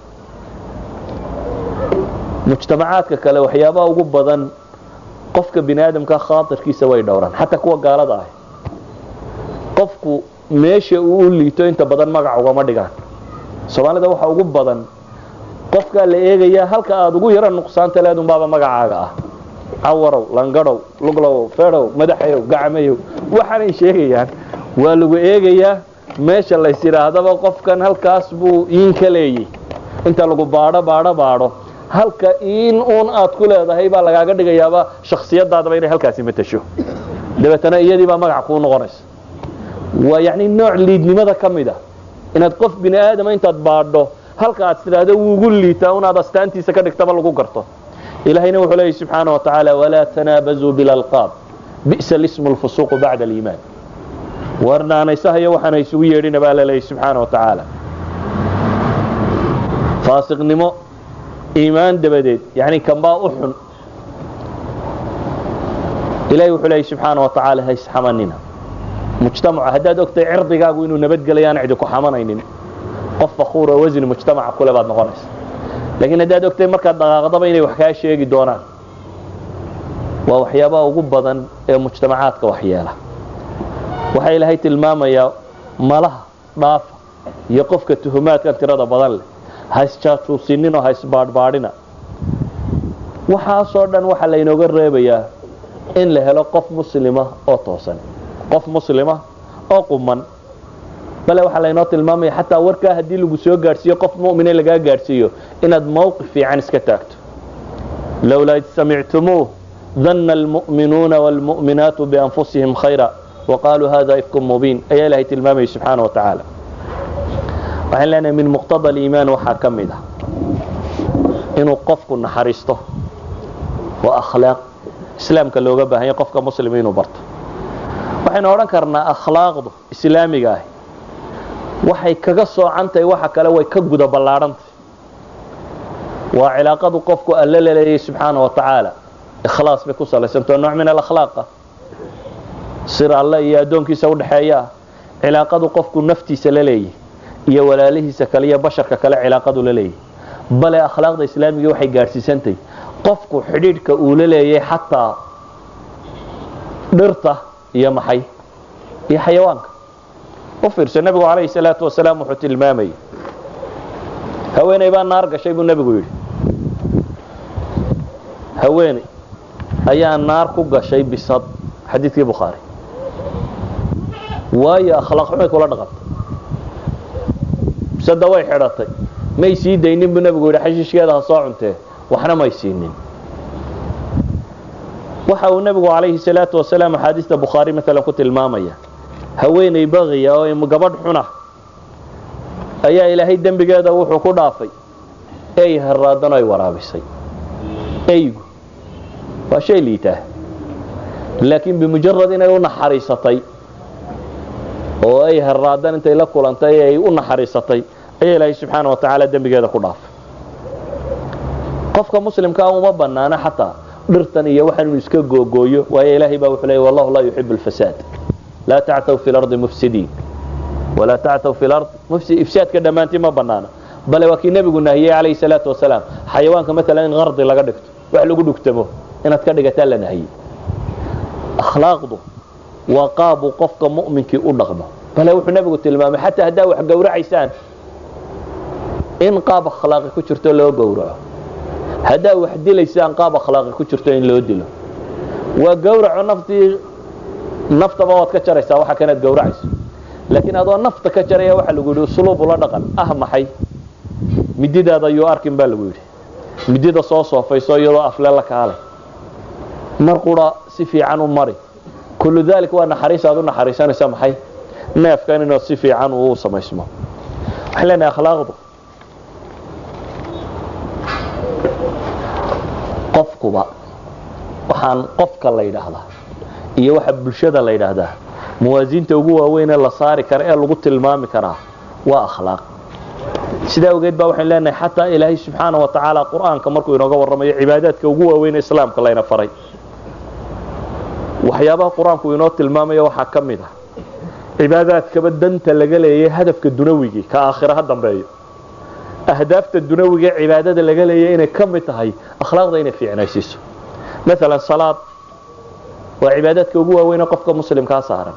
mujtamacaadka kale waxyaabaha ugu badan qofka bini aadamka khaatirkiisa way dhowraan xataa kuwa gaalada ah qofku meesha uu u liito inta badan magac ugama dhigaan soomaalida waxa ugu badan qofkaa la eegayaa halka aada ugu yaro nuqsaanta leedunbaaba magacaaga ah cawarow langadhow luglow fedow madaxayow gacmayow waxaanay sheegayaan waa lagu eegayaa meesha lays yidhaahdaba qofkan halkaas buu iin ka leeyay inta lagu baadho baadho baadho halka in uun aad ku leedahay baa lagaaga dhigayaaba shaksiyadaadaba inay halkaasi matasho dabeetana iyadii baa magac kuu noqonaysa waa yacni nooc liidnimada ka mid a inaad qof bini aadama intaad baadho halka aad tidhaahdo wuugu liitaa unaad astaantiisa ka dhigtaba lagu garto ilahayna wuxuu leeyay subxaana wa tacaala walaa tanaabazuu bilalqaab bi'sa lismu lfusuuqu bacda aliimaan warnaanaysahayo waxaana isugu yeedhina baa la leeyay subxaana wa tacaala faasiqnimo iimaan dabadeed yani kanbaa u xun ilahay wuxuu leeyay subxaana wa tacaala ha isxamanina mujtamaca haddaad ogtahay cirdigaagu inuu nabadgelayo aan cidi ku xamanaynin qof fakuur oo wasni mujtamaca kule baad noqonaysa laakiin haddaad ogtahay markaad dhaqaaqdaba inay wax kaa sheegi doonaan waa waxyaabaha ugu badan ee mujtamacaadka waxyeela waxaa ilaahay tilmaamayaa malaha dhaafa iyo qofka tuhumaadkan tirada badan leh ha isjaajuusinin oo ha isbaadhbaadhina waxaasoo dhan waxaa laynooga reebayaa in la helo qof muslima oo toosan qof muslima oo quman bale waxaa laynoo tilmaamaya xataa warkaa haddii lagu soo gaadhsiiyo qof mu'mine lagaa gaadhsiiyo inaad mawqif fiican iska taagto lowlaa id samictumuuh danna almu'minuuna waalmu'minaatu bianfusihim khayra waqaaluu hada ifkun mubiin ayaa ilaahay tilmaamayay subxaana wa tacaala waxaan leenahay min muqtada aliimaan waxaa ka mid ah inuu qofku naxariisto waa akhlaaq islaamka looga baahanya qofka muslima inuu barto waxaynu odhan karnaa akhlaaqdu islaamiga ahi waxay kaga soocantahay waxa kale way ka guda ballaadhantahy waa cilaaqadu qofku alle la leeyay subxaana wa tacaala ikhlaas bay ku salaysantao nooc min alakhlaaqa sir alle iyo addoonkiisa udhexeeya ah cilaaqadu qofku naftiisa la leeyahy iyo walaalihiisa kale iyo basharka kale cilaaqadu la leeyahy bale akhlaaqda islaamiga waxay gaadhsiisantahy qofku xidhiidhka uu la leeyay xataa dhirta iyo maxay iyo xayawaanka u fiirso nebigu calayhi salaatu wasalaam wuxuu tilmaamayay haweeney baa naar gashay buu nebigu yidhi haweeney ayaa naar ku gashay bisad xadiidkii bukhaari waayo akhlaaq xumay kula dhaqantay bisada way xidhatay may sii daynin buu nebigu yidhi xashiishkeeda ha soo cuntee waxna may siinin waxa uu nebigu calayhi salaatu wasalaam axaadiista bukhaari maalan ku tilmaamaya haweeney baqiya oo gabadh xuna ayaa ilaahay dembigeeda wuxuu ku dhaafay ey haraadan ay waraabisay eygu waa shay liitaa laakiin bimujarad inay u naxariisatay oo ay haraadan intay la kulantay ay u naxariisatay ayaa ilaahay subxaana wa tacaala dembigeeda ku dhaafay qofka muslimkaa uma banaana xataa dhirtan iyo waxaan inu iska googooyo waayo ilaahay baa wuxuu leeyay wallahu laa yuxibu alfasaad laa tactaw fi lardi mufsidiin walaa tactaw fi lard ifsaadka dhammaantii ma banaana bale waa kii nebigu nahiyey calayhi salaatu wasalaam xayawaanka maalan in qardi laga dhigto wax lagu dhugtamo inaad ka dhigataa la nahiyey akhlaaqdu waa qaabuu qofka mu'minkii u dhaqmo bale wuxuu nebigu tilmaamay xataa haddaa wax gowracaysaan in qaab akhlaaqi ku jirto loo gowraco haddaa wax dilaysaan qaab akhlaaqi ku jirto in loo dilo waa gowraco naftii naftaba waad ka jaraysaa waxa kanaad gowracayso laakiin adoo nafta ka jaraya waxaa lagu yidhi usluub ula dhaqan ah maxay mididaada ayuu arkin baa lagu yidhi midida soo soofayso iyadoo afle la kaalay mar qura si fiican u mari kullu dalik waa naxariis aad u naxariisanaysa maxay neefkan inaad si fiican uu samaysmo waxaan leenahay akhlaaqdu qofkuba waxaan qofka la yidhaahdaa iyo waxa bulshada la yidhaahdaa muwaasiinta ugu waaweyn ee la saari kara ee lagu tilmaami karaa waa akhlaaq sidaa ogeed baa waxaan leenahay xataa ilaahay subxaana wa tacaala qur-aanka markuu inooga warramayo cibaadaadka ugu waaweyn ee islaamka layna faray waxyaabaha qur-aanku inoo tilmaamayo waxaa ka mid ah cibaadaadkaba danta laga leeyay hadafka dunawigii ka aakhira ha dambeeyo ahdaafta dunawiga cibaadada laga leeyay inay ka mid tahay akhlaaqda inay fiicnaysiiso maalan salaad waa cibaadaadka ugu waaweyn ee qofka muslimkaa saaran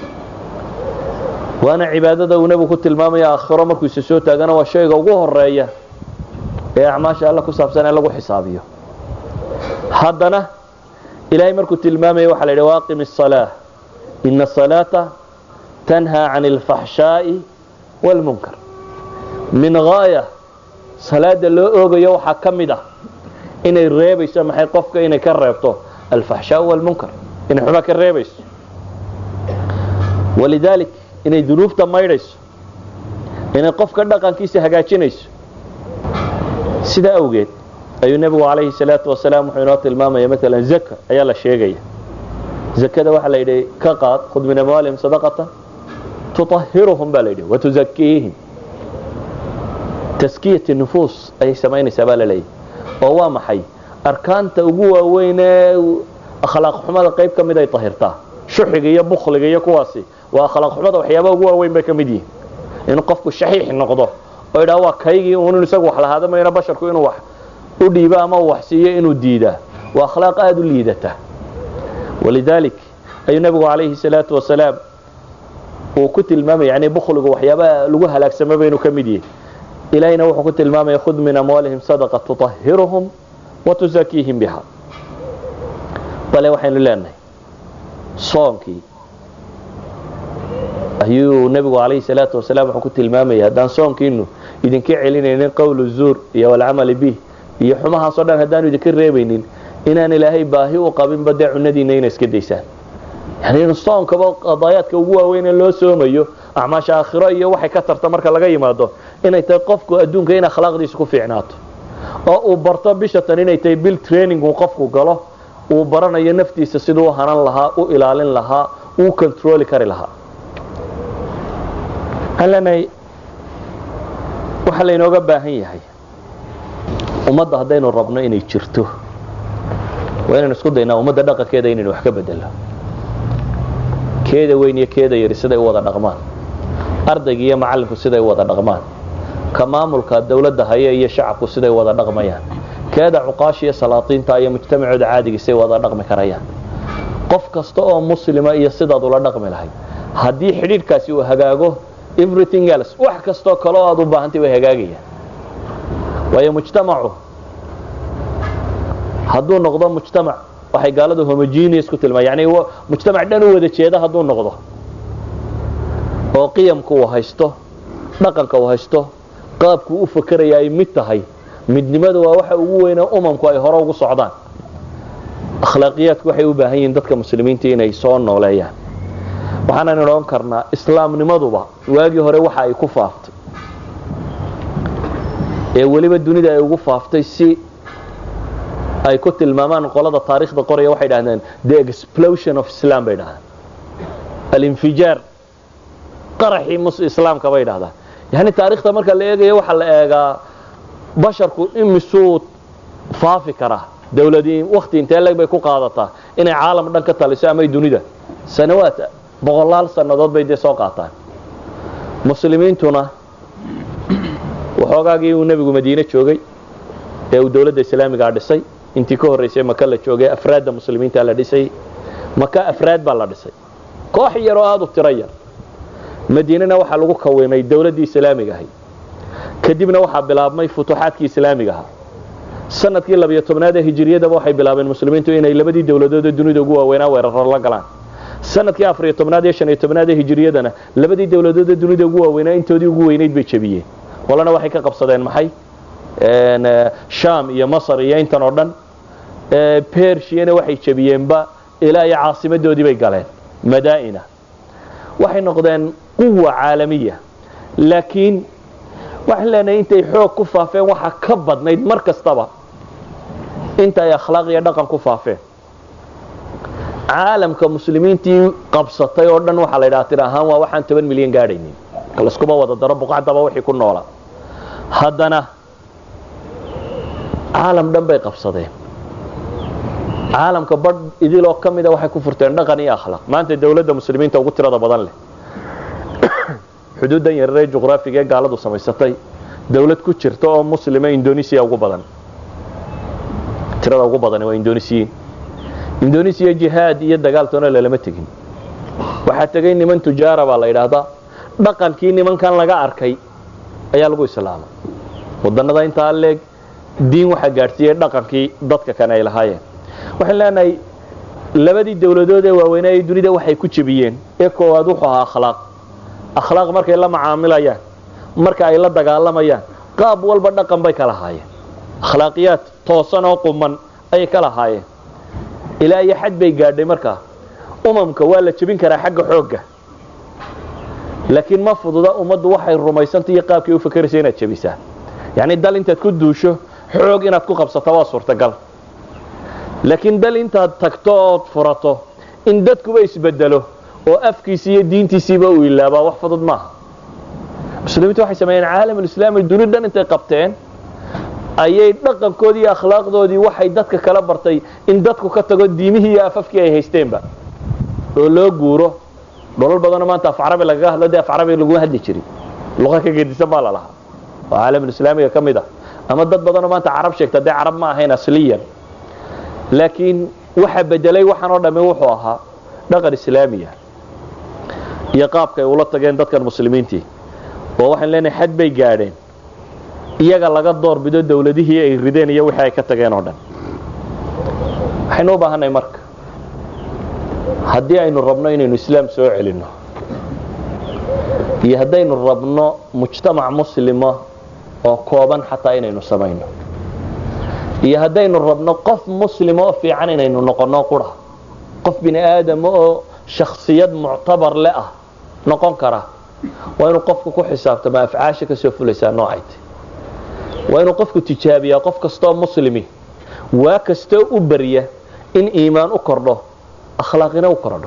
waana cibaadada uu nebigu ku tilmaamaya aakhiro markuu isa soo taagana waa shayga ugu horeeya ee acmaasha alle ku saabsan ee lagu xisaabiyo haddana ilaahay markuu tilmaamaya waxaa la yidhi waaqim الصalaaة ina الصalaaةa tanhaa can اlfaxshaaءi wاlmunkar min gaaya salaada loo oogayo waxaa ka mid ah inay reebayso maxay qofka inay ka reebto alfaxshaaء wاlmunkar inay xumaa ka reebayso walidaalik inay dunuubta maydhayso inay qofka dhaqankiisa hagaajinayso sidaa awgeed ayuu nebigu calayhi salaatu wasalaam wuxuu inoo tilmaamaya maalan zaka ayaa la sheegaya zakada waxaa la yidhi ka qaad khud min amwaalihim sadaqatan tuطahiruhum baa la yidhi watuzakiihim taskiyati nufuus ayay samaynaysaa baa la leeyahy oo waa maxay arkaanta ugu waaweyn ee akhlaaq xumada qayb ka mid ay tahirtaa shuxiga iyo bukliga iyo kuwaasi waa akhlaaq xumada waxyaabaha ugu waaweyn bay ka mid yihiin inuu qofku shaxiix noqdo oo idhaa waa kaygii uun isagu wax lahaada mayna basharku inuu wax u dhiibo ama wax siiyo inuu diidaa waa akhlaaq aada u liidata walidaalik ayuu nebigu calayhi salaatu wasalaam uu ku tilmaamaya yani bukligu waxyaabaha lagu halaagsamaba inuu ka mid yahay ilaahayna wuxuu ku tilmaamaya khud min amwaalihim sadaqa tuطahiruhum watuzakiihim biha bale waxaynu leenahay soonkii ayuu nebigu calayhi salaatu wasalaam wuxuu ku tilmaamaya haddaan soonkiinu idinka celinaynin qowlu zuur iyo walcamali bih iyo xumahaasoo dhan haddaanu idinka reebaynin inaan ilaahay baahi u qabinba dee cunadiina ina iska daysaan yani in soonkaba qadaayaadka ugu waaweynee loo soomayo acmaasha aakhiro iyo waxay ka tarta marka laga yimaado inay tahay qofku adduunka in akhlaaqdiisa ku fiicnaato oo uu barto bishatan inay tahay bil training uu qofku galo uu baranayo naftiisa siduu u hanan lahaa u ilaalin lahaa uu controli kari lahaa waxaan leenahay waxaa laynooga baahan yahay ummadda haddaynu rabno inay jirto waa inaynu isku daynaa ummadda dhaqankeeda inaynu wax ka bedelo keeda weyn iyo keeda yari siday u wada dhaqmaan ardayga iyo macallinku siday u wada dhaqmaan ka maamulka dawladda haya iyo shacabku siday wada dhaqmayaan keeda cuqaasha iyo salaatiinta iyo mujtamacooda caadiga siday wada dhaqmi karayaan qof kasta oo muslima iyo sidaad ula dhaqmi lahayd haddii xidhiidhkaasi uu hagaago everything else wax kastoo kale oo aad u baahantay way hagaagayaan waayo mujtamacu hadduu noqdo mujtamac waxay gaaladu homogeneous ku tilmaa yani mujtamac dhan u wada jeeda hadduu noqdo oo qiyamka uu haysto dhaqanka uu haysto qaabkuu u fakeraya ay mid tahay midnimada waa waxa ugu weyne umamku ay hore ugu socdaan akhlaaqiyaadku waxay u baahan yihiin dadka muslimiinta inay soo nooleeyaan waxaanan odhan karnaa islaamnimaduba waagii hore waxa ay ku faaftay ee weliba dunida ay ugu faaftay si ay ku tilmaamaan qolada taariikhda qoraya waxay dhahdeen the explosion of islam bay dhahdaan alinfijaar qaraxii islaamka bay dhahdaan yani taariikhda marka la eegayo waxaa la eegaa basharku imisuu faafi karaa dawladii wakti intee leg bay ku qaadataa inay caalam dhan ka taliso amay dunida sanawaad boqolaal sannadood bay dee soo qaataan muslimiintuna waxoogaagii uu nebigu madiine joogay ee uu dawladda islaamigaa dhisay intii ka horraysay maka la joogay afraadda muslimiinta la dhisay maka afraad baa la dhisay koox yar oo aada u tiro yar madiinana waxaa lagu kawimay dawladdii islaamiga ahay kadibna waxaa bilaabmay futuuxaadkii islaamiga ahaa sanadkii labiyo tobnaad ee hijiriyadaba waxay bilaabeen muslimiintu inay labadii dawladood ee dunida ugu waaweynaa weeraro la galaan sanadkii afariyo tobnaad iyo shaniyo tobnaad ee hijiriyadana labadii dowladoodee dunida ugu waaweynaa intoodii ugu weynayd bay jebiyeen qolana waxay ka qabsadeen maxay sham iyo masar iyo intan oo dhan bershiyana waxay jebiyeenba ilaa iyo caasimadoodii bay galeen madaa'ina waxay noqdeen quwa caalamiya laakiin waxaan leenahay intay xoog ku faafeen waxaa ka badnayd mar kastaba inta ay akhlaaq iyo dhaqan ku faafeen caalamka muslimiintii qabsatay oo dhan waxaa la ydhaha tir ahaan waa waxaan toban milyan gaadhaynin laskuma wada daro buqacdaba wixii ku noola haddana caalam dhan bay qabsadeen caalamka badh idiloo ka mida waxay ku furteen dhaqan iyo akhlaaq maanta dawladda muslimiinta ugu tirada badan leh xuduuddan yararee juqraafiga ee gaaladu samaysatay dawlad ku jirta oo muslima indonesiya ugu badan tirada ugu badan waa indonesiyiin indonesiya jihaad iyo dagaaltoona lalama tegin waxaa tegay niman tujaara baa la yidhaahdaa dhaqankii nimankan laga arkay ayaa lagu islaamay wadanada intaa leeg diin waxaa gaadhsiiyey dhaqankii dadka kane ay lahaayeen waxaan leenahay labadii dawladood ee waaweynaa ee dunida waxay ku jebiyeen ee koowaad wuxuu ahaa akhlaaq akhlaaq markay la macaamilayaan marka ay la dagaalamayaan qaab walba dhaqan bay ka lahaayeen akhlaaqiyaad toosan oo quman ayay ka lahaayeen ilaa iyo xad bay gaadhay markaa umamka waa la jebin karaa xagga xoogga laakiin ma fududa ummaddu waxay rumaysantay iyo qaabkay u fakeraysa inaad jebisaa yacni dal intaad ku duusho xoog inaad ku qabsato waa suurtagal laakiin dal intaad tagto ood furato in dadkuba isbedelo oo afkiisi iyo diintiisiiba uu ilaabaa wax fudud maaha muslimiintu waxay sameeyeen caalamulislaami duni dhan intay qabteen ayay dhaqankoodii iyo akhlaaqdoodii waxay dadka kala bartay in dadku ka tago diimihii iyo afafkii ay haysteenba oo loo guuro dholal badanoo maanta af carabi lagaga hadlo dee af carabi laguma hadli jirin luqa ka gedisan baa la lahaa oo caalamulislaamiga ka mid ah ama dad badanoo maanta carab sheegta dee carab ma ahayn asliyan laakiin waxa bedelay waxaan oo dhamme wuxuu ahaa dhaqan islaamiya iyo qaabka ay ula tageen dadkan muslimiintii oo waxaan leenahay xad bay gaadheen iyaga laga doorbido dawladihii ay rideen iyo wixii ay ka tageen oo dhan waxaynu u baahanay marka haddii aynu rabno inaynu islaam soo celinno iyo haddaynu rabno mujtamac muslima oo kooban xataa inaynu samayno iyo haddaynu rabno qof muslima oo fiican inaynu noqonno qura qof bini aadama oo shaksiyad muctabar le ah noqon kara waa inuu qofku ku xisaabtamo afcaasha kasoo fulaysaa noocayta waa inuu qofku tijaabiyaa qof kastoo muslimi waa kastoo u barya in iimaan u kordho akhlaaqina u kordho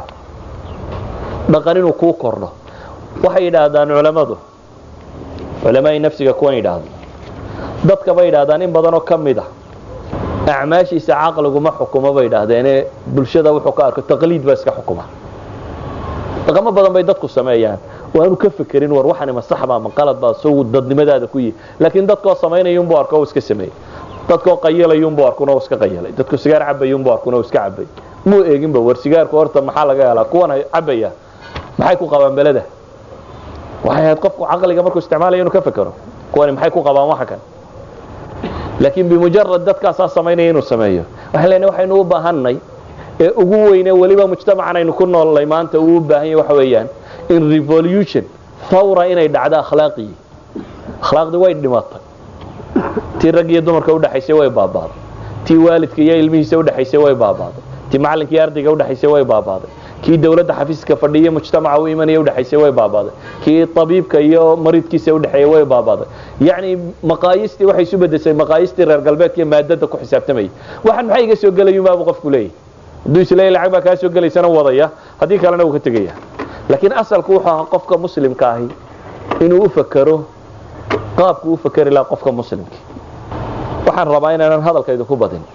dhaqan inuu kuu kordho waxay yidhaahdaan culammadu culamaai nafsiga kuwan yidhaahdo dadka bay yidhahdaan in badanoo ka mid a acmaashiisa caqliguma xukumo bay yidhaahdeene bulshada wuxuu ka arko taqliid baa iska xukuma dhaqamo badan bay dadku sameeyaan waanu ka fekerin war waxani ma saxba ma qalad baa sow dadnimadaada ku yihi laakiin dadkoo samaynayunbuu arko iska sameeyey dadkoo qayilayunbuu arkuna iska qayalay dadku sigaar cabayunbuu arkuna iska cabay muu eeginba war sigaarku horta maxaa laga helaa kuwan cabaya maxay ku qabaan beleda waxay ahayd qofku caqliga markuu isticmaalaya inuu ka fekero kuwani maxay ku qabaan waxa kan laakiin bimujarad dadkaasaa samaynaya inuu sameeyo waxaan leenahay waxaynu u baahanay ee ugu weyne weliba mujtamacan aynu ku noolnay maanta uu u baahan yahy waxa weeyaan in revolution thawra inay dhacdo akhlaaqii akhlaaqdii way dhimatay tii rag iyo dumarka udhexaysay way baabaaday tii waalidka iyo ilmihiisa udhexaysay way baabaaday tii macallinka iyo ardayga udhexaysay way baabaaday kii dawladda xafiiska fadhiya mujtamaca u imanaya udhexaysay way baabaaday kii tabiibka iyo mariidkiisa udhexeeya way baabaaday yacni maqaayistii waxay isu bedeshay maqaayistii reer galbeedka iyo maadada ku xisaabtamayay waxaan maxay iga soo gelayunbaabu qofku leeyahy hadduu isleeyahy lacag baa kaa soo gelaysana wadaya haddii kalena wuu ka tegaya laakiin asalku wuxuu ahaa qofka muslimka ahi inuu u fakero qaabku u fakeri lahaa qofka muslimka waxaan rabaa inaanan hadalkaydu ku badin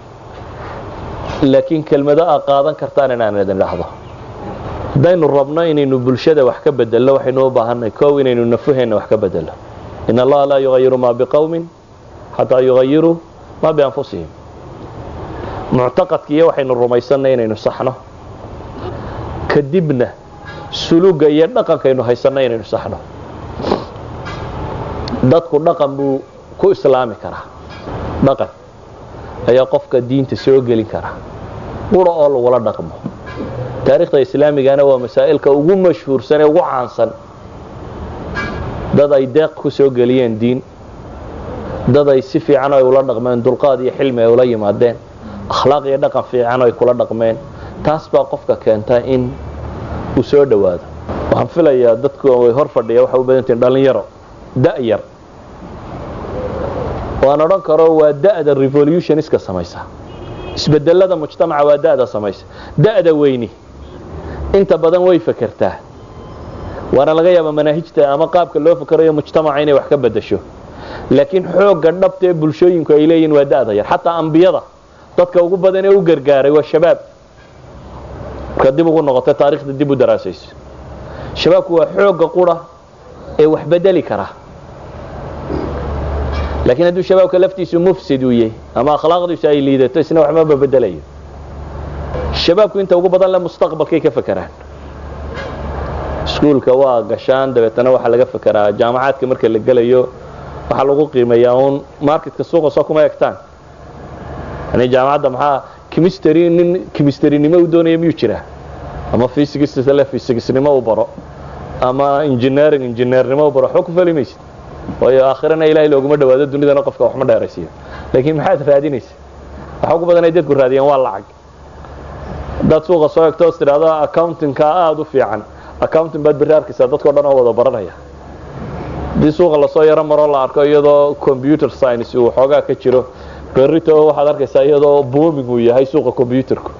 laakiin kelmado aa qaadan kartaan inaan idin dhahdo haddaynu rabno inaynu bulshada wax ka bedelno waxaynu u baahanay kow inaynu nafuheenna wax ka bedelo in allaha laa yugayiru maa biqowmin xataa yugayiruu maa bianfusihim muctaqadka iyo waxaynu rumaysanay inaynu saxno kadibna suluga iyo dhaqankaynu haysanay inaynu saxno dadku dhaqan buu ku islaami karaa dhaqan ayaa qofka diinta soo gelin karaa qura oo lagula dhaqmo taarikhda islaamigana waa masaa'ilka ugu mashhuursan ee ugu caansan dad ay deeq ku soo geliyeen diin dad ay si fiican ay ula dhaqmeen dulqaad iyo xilmi ay ula yimaadeen akhlaaq iyo dhaqan fiican ay kula dhaqmeen taas baa qofka keenta in uu soo dhowaado waxaan filayaa dadku way hor fadhiya waxay u badantihin dhalinyaro da'yar waan odhan karo waa da'da revolutioniska samaysa isbedelada mujtamaca waa da'da samaysa da'da weyni inta badan way fekertaa waana laga yaabaa manaahijta ama qaabka loo fekerayo mujtamaca inay wax ka bedasho laakiin xoogga dhabta ee bulshooyinku ay leeyihin waa da'da yar xataa ambiyada dadka ugu badan ee u gargaaray waa shabaab marka dib ugu noqota taarikhda dib u daraasayso shabaabku waa xoogga qura ee wax bedeli kara laakiin hadduu shabaabka laftiisu mufsid uu yahay ama akhlaaqdiisu ay liidato isna waxmaba bedelayo shabaabku inta ugu badan le mustaqbalkay ka fekeraan iskuulka waa gashaan dabeetana waxaa laga fekeraa jaamacaadka marka la gelayo waxaa lagu qiimeeyaa uun marketka suuqa soo kuma egtaan yani jaamacadda maxaa chemistry nin chemistrynimo u doonaya miyuu jiraa ama physicsle physicsnimo u baro ama engineering engineernimo u baro waxba ku fali maysid waayo aakhirana ilaahay looguma dhawaado dunidana qofka waxma dheeraysiiyo laakiin maxaad raadinaysa waxa ugu badan ay dadku raadiyaan waa lacag haddaad suuqa soo egto os tidhaahdo accountingka aada u fiican accounting baad berri arkaysaa dadkao dhan oo wada baranaya haddii suuqa lasoo yaro maroo la arko iyadoo computer science uu xoogaa ka jiro berrito waxaad arkaysaa iyadoo booming uu yahay suuqa combyuterku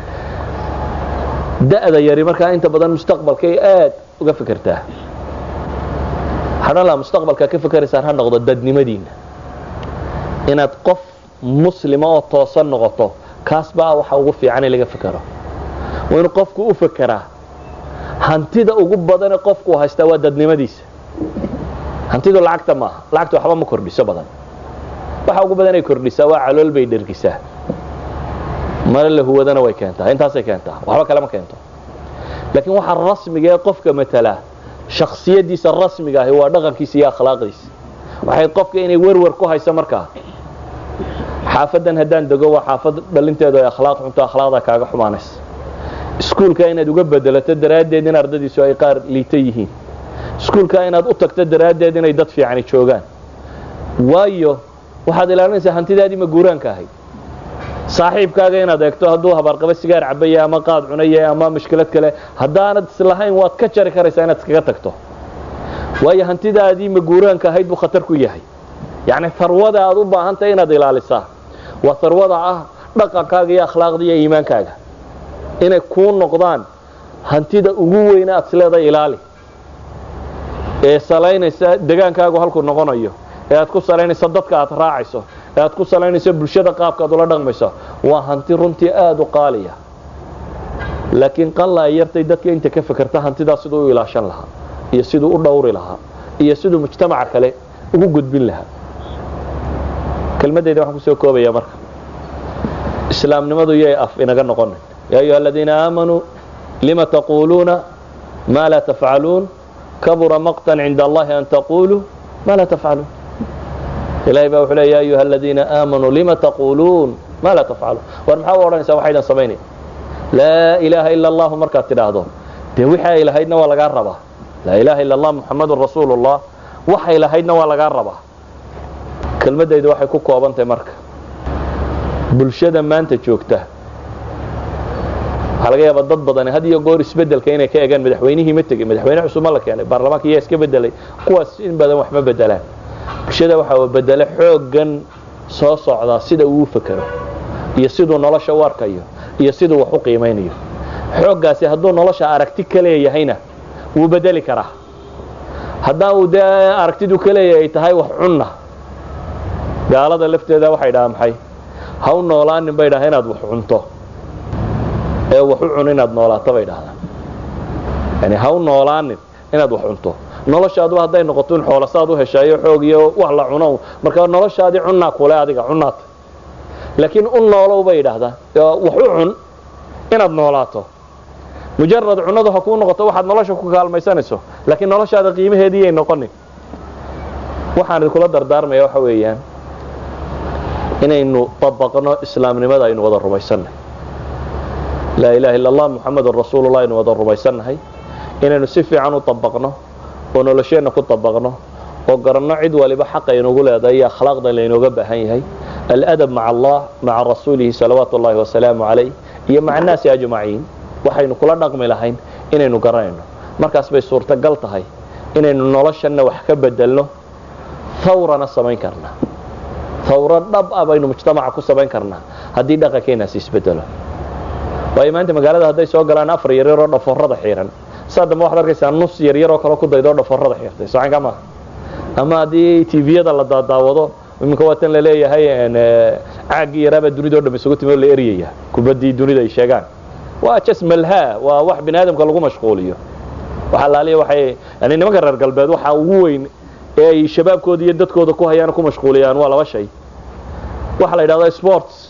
da'da yari markaa inta badan mustaqbalkay aad uga fekertaa hadhan laha mustaqbalka ka fekeraysaan ha noqdo dadnimadiinna inaad qof muslima oo toosan noqoto kaas baa waxa ugu fiican in laga fekero waa inuu qofku u fekeraa hantida ugu badane qofku haystaa waa dadnimadiisa hantidu lacagta maaha lacagta waxba ma kordhiso badan waxa ugu badanay kordhisaa waa calool bay dhergisaa mare la huwadana way keentaa intaasay keentaa waxba kale ma keento laakiin waxa rasmiga ee qofka matalaa shaksiyadiisa rasmiga ahi waa dhaqankiisa iyo akhlaaqdiisa waxay qofka inay werwer ku hayso markaa xaafadan haddaan dego waa xaafad dhalinteedu ay akhlaaq xunto akhlaaqda kaaga xumaanaysa iskuulka inaad uga bedelato daraaddeed in ardadiisu ay qaar liita yihiin iskuulka inaad u tagto daraaddeed inay dad fiicani joogaan waayo waxaad ilaalinaysaa hantidaadii ma guuraanka ahayd saaxiibkaaga inaad eegto hadduu habaarqaba sigaar cabaya ama qaad cunaya ama mushkilad kale haddaanad islahayn waad ka jari karaysaa inaad iskaga tagto waayo hantidaadii ma guuraanka ahayd buu khatar ku yahay yacni harwada aad u baahantahay inaad ilaalisaa waa harwada ah dhaqankaaga iyo akhlaaqda iyo iimaankaaga inay kuu noqdaan hantida ugu weyne aad isleedahay ilaali ee salaynaysa degaankaagu halkuu noqonayo ee aad ku salaynayso dadka aad raacayso ee aad ku salaynayso bulshada qaabka aad ula dhaqmayso waa hanti runtii aada u qaaliya laakiin qalla ay yartay dadka inta ka fekerta hantidaas siduu u ilaashan lahaa iyo siduu u dhowri lahaa iyo siduu mujtamaca kale ugu gudbin lahaa kelmadayda waxaan kusoo koobaya marka islaamnimadu yay af inaga noqonin yaa ayuha aladiina aamanuu lima taquuluuna maa laa tafcaluun kabura maqtan cinda allahi an taquluu ma laa tafcaluun ilahay baa wuxuu le ya ayuha aladiina aamanuu lima taquuluun ma laa tafcaluun war maxaa u odhanaysaa waxaydan samaynay laa ilaaha ila allahu markaad tidhaahdo dee wixii ay lahaydna waa lagaa rabaa laa ilaha ila allah muxamadun rasuulu llah waxay lahaydna waa lagaa rabaa kelmadaydu waxay ku koobantahay marka bulshada maanta joogta waxaa laga yaabaa dad badani had iyo goor isbedelka inay ka egaan madaxweynihii ma tegey madaxweyne cusubma la keenay baarlamaanka iyaa iska bedelay kuwaas in badan wax ma bedelaan bulshada waxaa bedele xooggan soo socdaa sida uu u fekero iyo siduu nolosha u arkayo iyo siduu wax u qiimaynayo xooggaasi hadduu nolosha aragti ka leeyahayna wuu bedeli karaa haddaan uu dee aragtidu ka leeyahay ay tahay wax cunna gaalada lafteeda waxay dhahaa maxay ha u noolaanin bay dhahaa inaad wax cunto ee wax u cun inaad noolaato bay dhahdaan yani ha u noolaanin inaad wax cunto noloshaadu hadday noqoto in xoolasaad u heshaayo xoog iyo wax la cuno marka noloshaadii cunnaa kule adiga cunnaata laakiin u noolow bay idhaahdaan wax u cun inaad noolaato mujarad cunnadu ha kuu noqoto waxaad nolosha ku kaalmaysanayso laakiin noloshaada qiimaheediiyay noqonin waxaan idinkula dardaarmaya waxa weeyaan inaynu dabaqno islaamnimada aynu wada rumaysanay laa ilaha illa allah muxamedun rasuulullah aynu wada rumaysannahay inaynu si fiican u dabaqno oo nolosheenna ku dabaqno oo garanno cid waliba xaqa inugu leedahay iyo akhlaaqda laynooga baahan yahay aladab maca allah maca rasuulihi salawaatu ullahi wasalaamu calayh iyo maca annaasi ajmaciin waxaynu kula dhaqmi lahayn inaynu garanayno markaas bay suurtagal tahay inaynu noloshanna wax ka bedelno hawrana samayn karnaa hawro dhab ah baynu mujtamaca ku samayn karnaa haddii dhaqankeenaasi isbedelo waayo maanta magaalada hadday soo galaan afar yaryar oo dhafoorada xiiran saa dambe waxaad arkaysaa nus yaryar oo kale ku daydo oo dhafoorada xiirtay socanka maaha ama haddii tviyada la daadaawado iminka waatan la leeyahay caaggii yaraabaa dunida o dham isugu timi oo la eryaya kubaddii dunida ay sheegaan waa jas malhaa waa wax bini aadamka lagu mashquuliyo waxa laaliya waxay yani nimanka reer galbeed waxa ugu weyn ee ay shabaabkooda iyo dadkooda ku hayaan ku mashquuliyaan waa laba shay waxa la yidhahda sports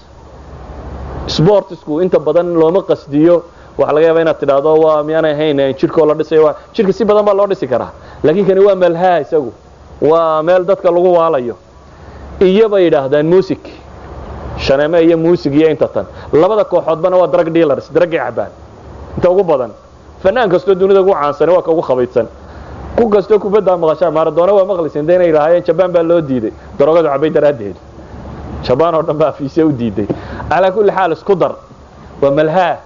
sportsku inta badan looma qasdiyo waxa laga yaaba inaad tidhaahdo waa miyaanay ahayn jidhkoo la dhisayo jidhka si badan baa loo dhisi karaa laakiin kani waa malhaa isagu waa meel dadka lagu waalayo iyo bay yidhaahdaan music shaneeme iyo music iyo inta tan labada kooxoodbana waa drug dealers dragay cabaan inta ugu badan fanaan kastoo dunida ugu caansani waa ka ugu khabaydsan ku kastoo kubaddaa maqashaa maaradoona waa maqlaysan de inay lahaayeen jabaan baa loo diiday darogadu cabay daraaddeed jabaan oo dhan baa afiise u diiday calaa kulli xaal isku dar waa malhaa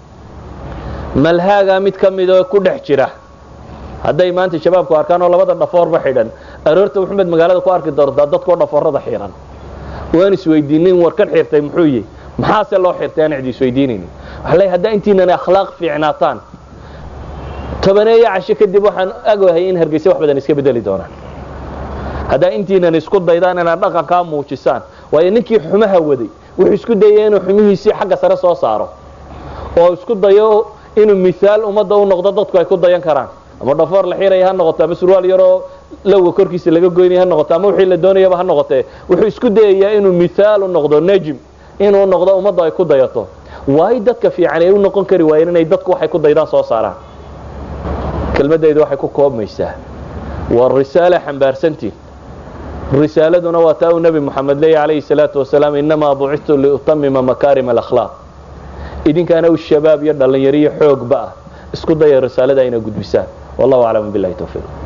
malhaagaa mid ka midoo ku dhex jira hadday maanta shabaabku arkaan oo labada dhafoorba xidhan aroorta maxamed magaalada ku arki doontaa dadkoo dhafoorada xiran waan isweydiinin warkan xirtay muxuu yihi maxaase loo xirtay aan cidi isweydiinaynin waxa leeyahay haddaa intiinana akhlaaq fiicnaataan tobaneeyo casho kadib waxaan agahay in hargeysa wax badan iska bedeli doonaan haddaa intiinan isku daydaan inaad dhaqankaa muujisaan waayo ninkii xumaha waday wuxuu isku dayay inuu xumihiisii xagga sare soo saaro oo isku dayo inuu miaal ummadda u noqdo dadku ay ku dayan karaan ama dhafoor la xiraya ha noqoto ama surwaal yaroo lowga korkiisa laga goynaya ha noqoto ama wixii la doonayaba ha noqotee wuxuu isku dayayaa inuu miaal u noqdo nejim inuu noqdo ummadda ay ku dayato waayo dadka fiican ay u noqon kari waayeen inay dadku waxay ku daydaan soo saaraan kelmadayda waxay ku koobmaysaa waa risaale xambaarsantiin risaaladuna waa taa uu nebi moxamed leeya calayhi salaatu wasalaam innamaa bucitu liutamima makaarima alakhlaaq idinkaana u shabaab iyo dhallinyaro iyo xoogba ah isku daya risaalada ayna gudbisaan wallahu aclam billahi towfiiq